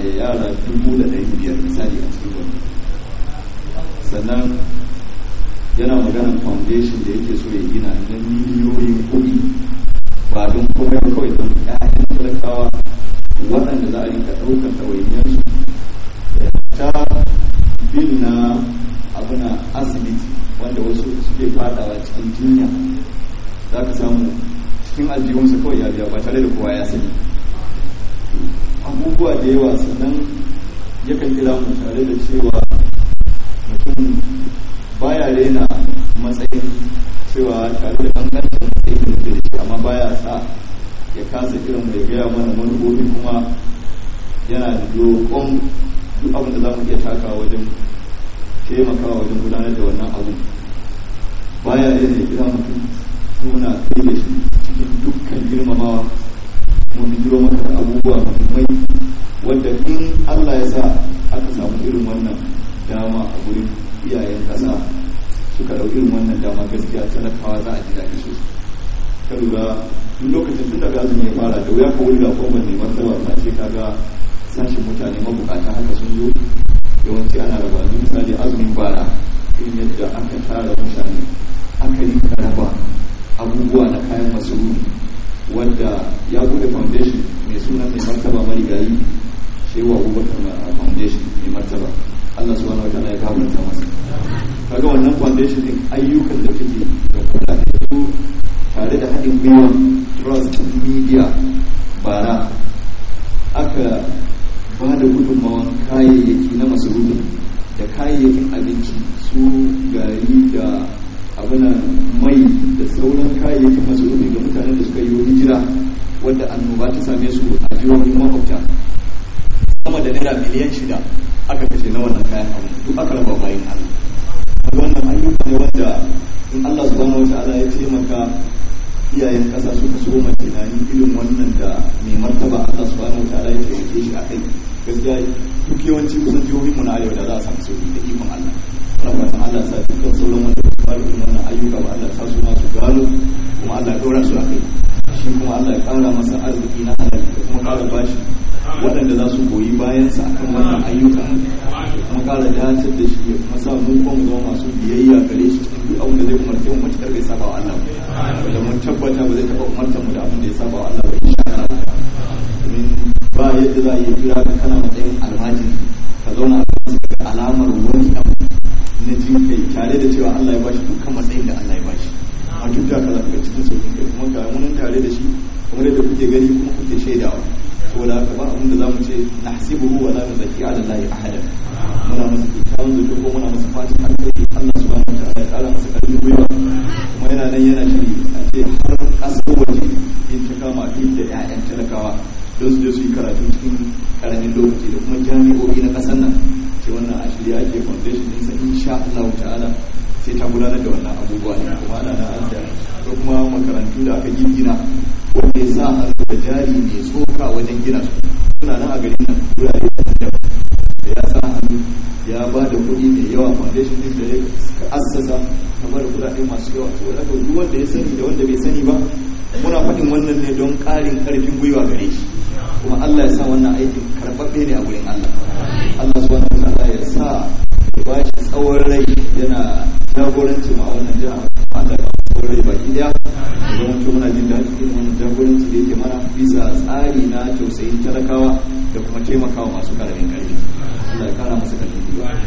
ɗaya yara dubu da ɗari biyar misali a cikin wani sannan yana maganar foundation da yake so ya gina na miliyoyin kuɗi ba don komai kawai don ƴaƴan talakawa waɗanda za a rinka ɗaukar ɗawainiyarsu ta bil na abuna asibiti wanda wasu suke fadawa cikin jinya za ka samu cikin aljihunsa kawai ya biya ba tare da kowa ya sani abubuwa da yawa sannan yakan kira mu tare da cewa mutum baya rena matsayin cewa tare da bangancin matsayin da da shi amma baya sa ya kasa kiran mai gaya mana manufofi kuma yana da dokon duk abin da za mu iya takawa wajen taimakawa wajen gudanar da wannan abu baya rena ya kira mutum muna kai da shi cikin dukkan girmamawa mu bijiro maka da abubuwa muhimmai wanda in Allah ya sa aka samu irin wannan dama a gurin iyayen kasa suka ɗau irin wannan dama gaskiya talakawa za a ji daɗi sosai ka lura duk lokacin tun daga azumi ya fara da wuya ka wulga ko mai martaba ta ce kaga sashin mutane mabukata haka sun zo yawanci ana raba misali azumin bara irin yadda aka tara mutane aka yi raba abubuwa na kayan masarufi wanda ya bude foundation mai suna mai martaba marigayi shewa abubakar foundation mai martaba allah subhanahu wa ta'ala ya gafarta masa kaga wannan foundation din ayyukan da take da kudade su tare da haɗin gwiwa trust media bara aka ba da gudunmawan kayayyaki na masarufi da kayayyakin abinci su gari da abinan mai da sauran kayayyakin masarufi ga mutanen da suka yi hijira wadda annoba ta same su a jihohin makwabta sama da naira miliyan shida aka kashe na wannan kayan abu duk aka raba bayan Allah wannan ayyuka ne wanda in Allah subhanahu wa ta'ala ya taimaka iyayen kasa suka so mai tunani irin wannan da mai martaba Allah subhanahu wa ta'ala ya taimake shi a kai gaskiya duk yawanci kusan jihohin mu na arewa da za a samu sauki da ikon Allah ana fatan Allah sa dukkan sauran wanda ba fara irin wannan ayyuka ba Allah sa su ma su gano kuma Allah ya ɗora su a kai shi kuma Allah ya ƙara masa arziki na halal da kuma ƙara bashi waɗanda za su goyi bayansa akan wannan ayyuka kuma ƙara dace da shi ya kuma sa mu kuma mu zama masu biyayya gare shi cikin duk abin da zai umarce mu matuƙar bai saba wa Allah ba wanda mun tabbata ba zai taɓa umartar mu da abin da ya saba wa Allah ba insha Allah domin ba yadda za a iya kira ka kana matsayin almajiri ka zauna a kan da alamar wani abu na jin kai tare da cewa Allah ya bashi dukkan matsayin da Allah ya bashi a duk da ka za ka cikin sauƙin kai kuma ga mun tare da shi kamar yadda kuke gani kuma kuke shaidawa saboda haka ba abin da za mu ce na hasibuhu wa la nuzaki ala lahi ahada muna masa kyakkyawan zato ko muna masa fatan alkhairi Allah subhanahu wa ta'ala ya kara masa karfin gwiwa kuma yana nan yana shiri a ce har kasar waje in ta kama da ƴaƴan talakawa don su je su yi karatu cikin karamin lokaci da kuma jami'o'i na ƙasar nan ce wannan a shirya ake foundation ɗinsa insha Allah ta'ala sai ta gudanar da wannan abubuwa ne kuma ana na an da kuma makarantu da aka gina wanda ya sa hannu da jari mai tsoka wajen gina su suna nan a garin nan wurare da ya sa hannu ya ba da kuɗi mai yawa foundation din da ya assasa ta ba da kuɗaɗe masu yawa saboda haka duk wanda ya sani da wanda bai sani ba muna faɗin wannan ne don ƙarin ƙarfin gwiwa gare shi kuma Allah ya sa wannan aikin karɓaɓɓe ne a wurin Allah Allah subhanahu wa ta'ala ya sa ya ba shi tsawon rai yana jagoranci ma wannan jiha Allah ya tsawon rai baki daya da zama muna jin daɗi irin wannan jagoranci da yake mana bisa tsari na tausayin talakawa da kuma taimakawa masu karamin ƙarfi Allah ya kara masa ƙarfi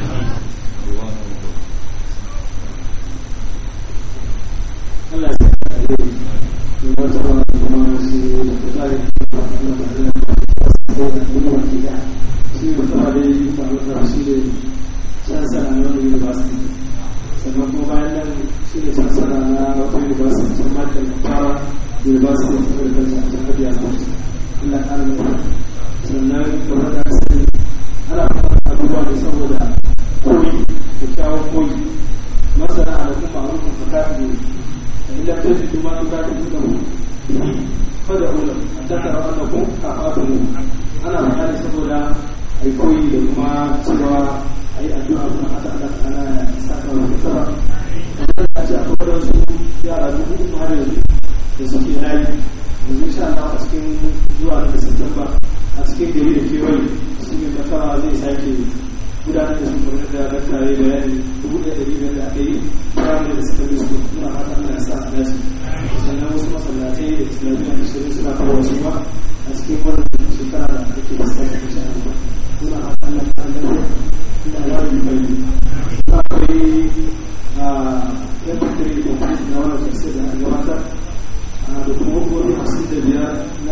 Allah ya sa ka yi da wata ba kuma shi da kusurin da Allah ba da ko da kuma wani da shi da kuma da yi ba da shi da chancellor na wani university sannan kuma bayan nan shi ne chancellor na wata university ta Michael Power University of Agriculture a jihar Biya State Allah ya kara mai sannan kamar da sani ana fara abubuwa ne saboda koyi kyakkyawan koyi masana da kuma ma'arufin fakati ne فإن لم تجدوا ما تكاتبونه به فادعوا له حتى تروا أنكم كفاتموه أنا مكاني سبولا أي كوي لكما سوى أي أدعاء كما حتى أنا ساكا وكتبا kamar da ce akwai wasu yara dubu uku har yanzu da suke layi yanzu insha Allah a cikin zuwa da Satamba a cikin gari da kewaye su ne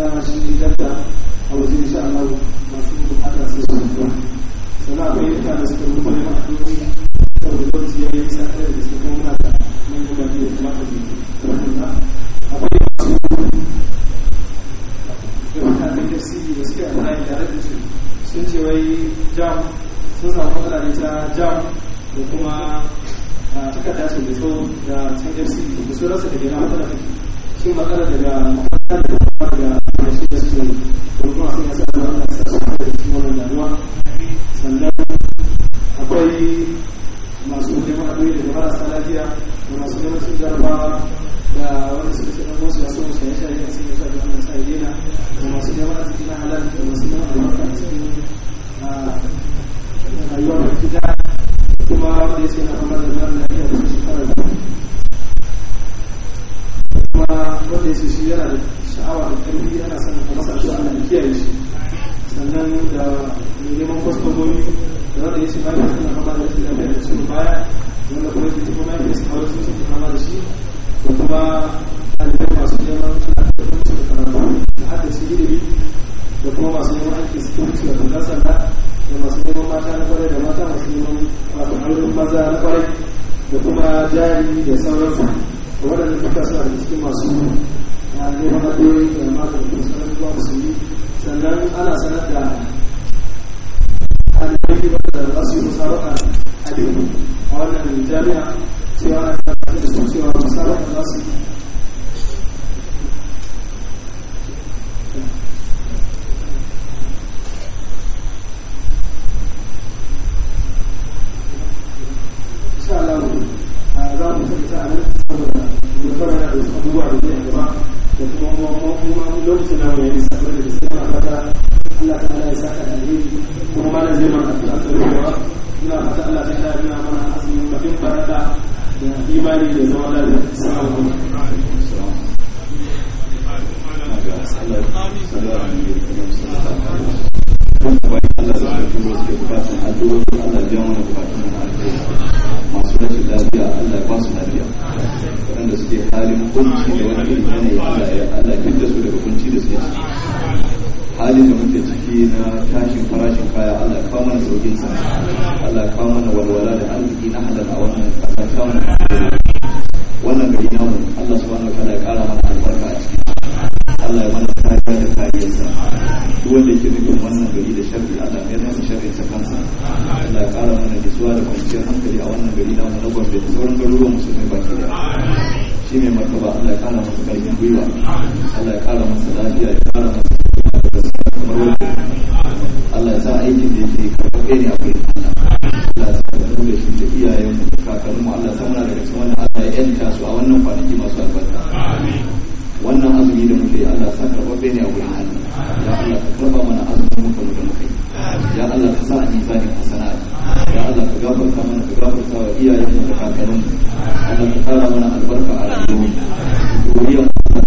na shi dakta a waje insha Allah masu bukata sai su mutuwa sannan akwai yadda da suka rubuta neman addu'o'i saboda lokaci ya yi sa ɗaya da suka kuma muna da manyan baki da kamata mu rubuta akwai masu da mutanen tafsiri da suke amfani tare da su sun ce wai jam sun samu matsala ne ta jam da kuma takarda su da tsawo da can fcd da su rasa daga yana matsala take shi matsala daga makaranta da kuma daga da shi da su da kuma sun yasa da wannan sa su da cikin wannan damuwa sannan akwai masu neman adoyi daga marasa lafiya da masu neman sun jarabawa da wanda suka ce ɗan wasu ya so su ya shayi a cikin yasa da wannan sa ya daina da masu neman arziki na halal da masu neman albarka a cikin rayuwar da gida kuma wanda ya ce na fama da mara lafiya da shekara da kuma wanda ya ce shi yana da sha'awa da ƙarfi yana son a masa shi Allah ya kiyaye shi sannan da mai neman kwastomomi da wanda ya ce ma ya na fama da rashin lafiya da cikin baya wanda kuma ya ce kuma ya ce kawai sun ce fama da shi da kuma ɗalibai masu neman da karatu da haddace ilimi da kuma masu neman aiki security da kundin sanda da masu neman mata na kwarai da mata masu neman wato auren maza na kwarai da kuma jari da sauransu da waɗanda duka suna da cikin masu neman addu'o'i da mata da kuma sanar zuwa musulmi sannan ana sanar da ɗalibai wanda za su yi musabaka hadin a wannan jami'a cewa ana sanar da su cewa musabaka za su yi insha Allah za mu tafi a nan saboda mu fara da abubuwa da zai gaba da kuma kuma lokacin da mu yi sabar da sai ma fata Allah ta Allah ya saka da alheri kuma malam zai mana addu'a ta ruwa ina fata Allah ta Allah ya mana azumin bakin farada da imani da zama lafiya assalamu masu rashin lafiya Allah ya ba su lafiya waɗanda suke halin kunci da wani irin yanayi Allah ya Allah ya da su daga kunci da suke ciki halin da muke ciki na tashin farashin kaya Allah ya kawo mana saukin sa Allah ya kawo mana walwala da arziki na halal a wannan ƙasa ta wannan wannan gari namu Allah subhanahu wa ta'ala ya ƙara mana albarka a ciki Allah ya mana kariya da kariyarsa duk wanda yake nufin wannan gari da sharri Allah ya masa sharrin sa kansa Allah ya ƙara mana nutsuwa da kwanciyar hankali a wannan gari namu na Gombe da sauran garuruwan musulmai baki da shi ne martaba Allah ya ƙara masa ƙarfin gwiwa Allah ya ƙara masa lafiya ya ƙara masa kamar wanda Allah ya sa aikin da yake karɓaɓɓe ne a kai Allah ya sa da mu da shi da iyayen mu da kakanninmu Allah ya sa muna daga cikin wannan Allah ya yanta su a wannan kwanaki masu albarka wannan azumi da muke Allah sa karɓaɓɓe ne a wurin Allah ya Allah ka karɓa mana azumin muka mu da muka yi ya Allah ka sa a nisanin hasanat ya Allah ka gafarta mana ka gafarta wa iyayenmu da kakanninmu Allah ka kara mana albarka a rayuwarmu duriyar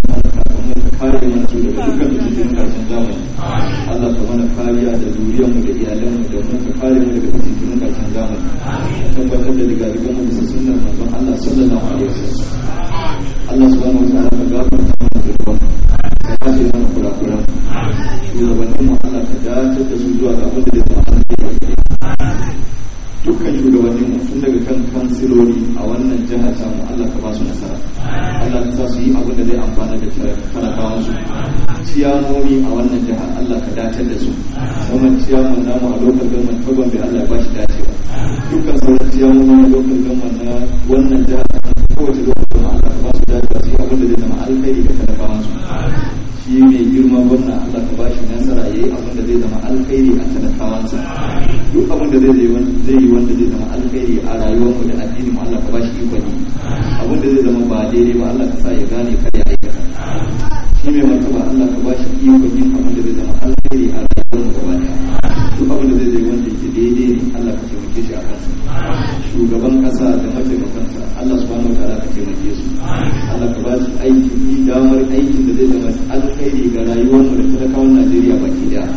ka kare mana su daga dukkan fitinin karshen zamani Allah ka mana kariya da zuriyarmu da iyalanmu da mu ka kare mu daga fitinin karshen zamani tabbatar da digadigan mu bisa sunnar manzon Allah sallallahu alaihi wasallam Allah subhanahu wa ta'ala ka gafarta mana da ruwan ka yafe mana kurakuran shugabannin mu Allah ka dace da su zuwa ga abin da zai zama alheri dukkan shugabannin mu tun daga kan kansiloli a wannan jihar samu Allah ka ba su nasara Allah ka sa su yi abin da zai amfana da talakawan su ciyamomi a wannan jihar Allah ka dace da su kuma ciyaman namu a lokal gaman fagon da Allah ya ba shi dacewa dukkan sauran ciyamomi a lokal gaman na wannan jihar kowace lokal gaman Allah ka ba su dacewa su yi abin da zai zama alkhairi ga talakawan su shi mai girma wannan Allah ka ba shi nasara ya yi abin da zai zama alkhairi a talakawansa duk abin da zai yi wanda zai zama alkhairi a rayuwarmu da addini mu Allah ka ba shi ikon yi abin da zai zama ba daidai ba Allah ka sa ya gane kar ya aikata shi mai martaba Allah ka ba shi ikon yin abin da zai zama alkhairi a rayuwarmu gaba daya duk abin da zai zai wanda yake daidai ne Allah ka taimake shi a kansa shugaban kasa da mataimakansa Allah subhanahu wa ta'ala ka taimake su Allah ka ba su aiki damar aikin da zai zama alkhairi ga rayuwarmu da talakawan Najeriya baki daya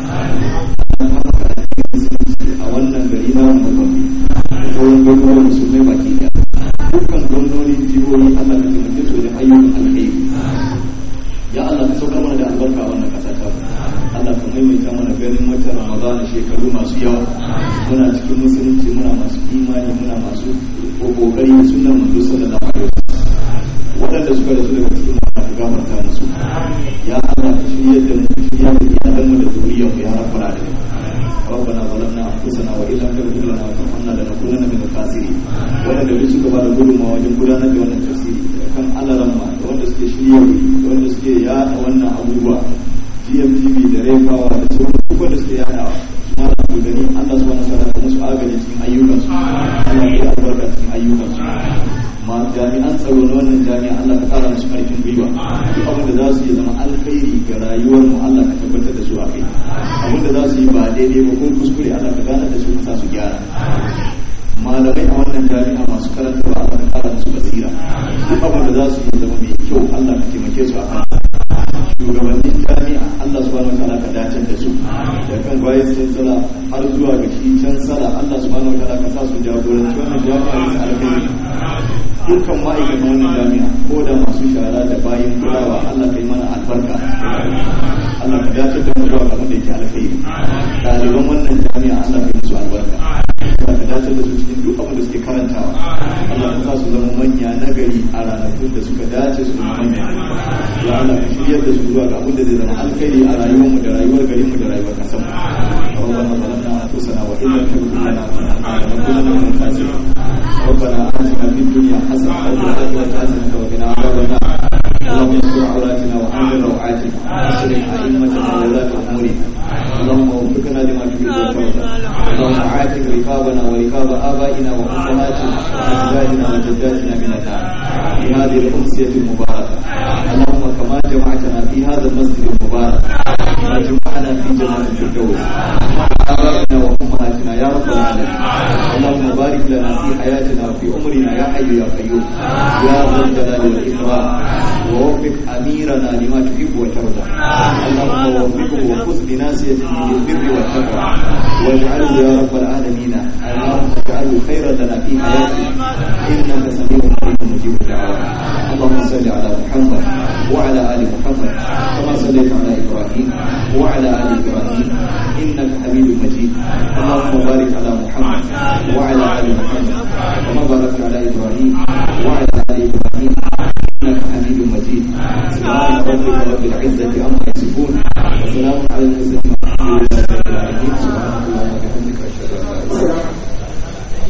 a wannan gari na mu Gombe da sauran garuruwan musulmai baki daya dukkan gwamnonin jihohi Allah ka taimake su wajen ayyukan alkhairi ya Allah ka saukar mana da albarka a wannan kasa watan ramadana shekaru masu yawa muna cikin musulunci muna masu imani muna masu kokari da sunan manzo sallallahu alaihi wasallam waɗanda suka rasu daga cikin mu ka gafarta musu ya Allah ka shirya da mu ka shirya da iyalan mu da zuriyar mu ya rabbal alamin ربنا ظلمنا انفسنا وان لم تغفر لنا وترحمنا لنكونن من الخاسرين waɗanda duk suka ba da gudunmawa wajen gudanar da wannan tafsiri kan alaramma da wanda suke shirya da wanda suke yada wannan abubuwa GMTV da refawa da sauran duk wanda suke yadawa na da gani Allah subhanahu wa ta'ala musu agaji cikin ayyukansu Allah ya albarka cikin ayyukansu ma jami'an tsaro na wannan jami'a Allah ka kara musu karfin gwiwa duk abin da za su yi zama alkhairi ga rayuwar mu Allah ka tabbatar da su a kai abin da za su yi ba daidai ba ko kuskure Allah ka gane da su ka sa su gyara malamai a wannan jami'a masu karantarwa Allah ka kara musu basira duk abin da za su yi zama mai kyau Allah ka taimake su a kan shugabannin jami'a Allah subhanahu wataala ka dace da su da kan bayan sala har zuwa ga shi can sala Allah subhanahu wataala ka sa su jagoranci wannan jami'a da alkhairi dukkan ma'aikatan wannan jami'a ko da masu shara da bayan kulawa Allah ka yi mana albarka Allah ka dace da mu zuwa ga wanda yake alkhairi ɗaliban wannan jami'a Allah ka yi musu albarka Allah ka dace da su cikin duk abin da suke karantawa Allah ka sa su zama manya nagari a ranakun da suka dace su zama manya ya Allah ka shiryar da su zuwa ga abin da zai zama alkhairi a rayuwar mu da rayuwar garin mu da rayuwar kasar mu ربنا ظلمنا انفسنا وان لم تغفر لنا وترحمنا لنكونن من الخاسرين ربنا اتنا في الدنيا حسنه وفي الاخره حسنه وقنا عذاب النار اللهم استر عوراتنا وامن روعاتنا واصلح ائمتنا وولاة امورنا اللهم وفقنا لما تحب وترضى اللهم عاتق رقابنا ورقاب ابائنا وامهاتنا واجدادنا وجداتنا من النار في هذه الامسيه المباركه اللهم كما جمعتنا في هذا المسجد المبارك وجمعنا في جنة الفردوس آبائنا وأمهاتنا يا رب العالمين اللهم بارك لنا في حياتنا وفي عمرنا يا حي يا قيوم يا ذا الجلال والإكرام ووفق أميرنا لما تحب وترضى اللهم وفقه وخذ بناسيته للبر والتقوى واجعله يا رب العالمين اللهم اجعله خيرا لنا في حياتنا إنك سميع قريب مجيب الدعوات اللهم صل على محمد وعلى آل محمد كما صليت على إبراهيم وعلى آل إبراهيم إنك حميد مجيد اللهم بارك على محمد وعلى آل محمد كما باركت على إبراهيم وعلى آل إبراهيم إنك حميد مجيد سبحان ربك رب العزة عما يصفون وسلام على المرسلين والحمد لله رب العالمين سبحانك اللهم وبحمدك أشهد أن لا إله إلا أنت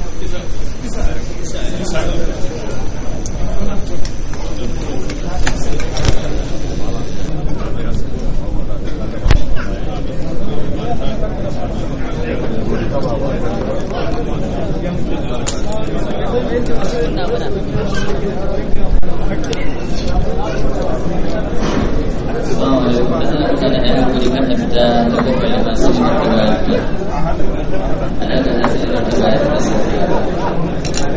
kada ya hankali kan fita da kokarin masu shi da ba ana da nasirar da ba ya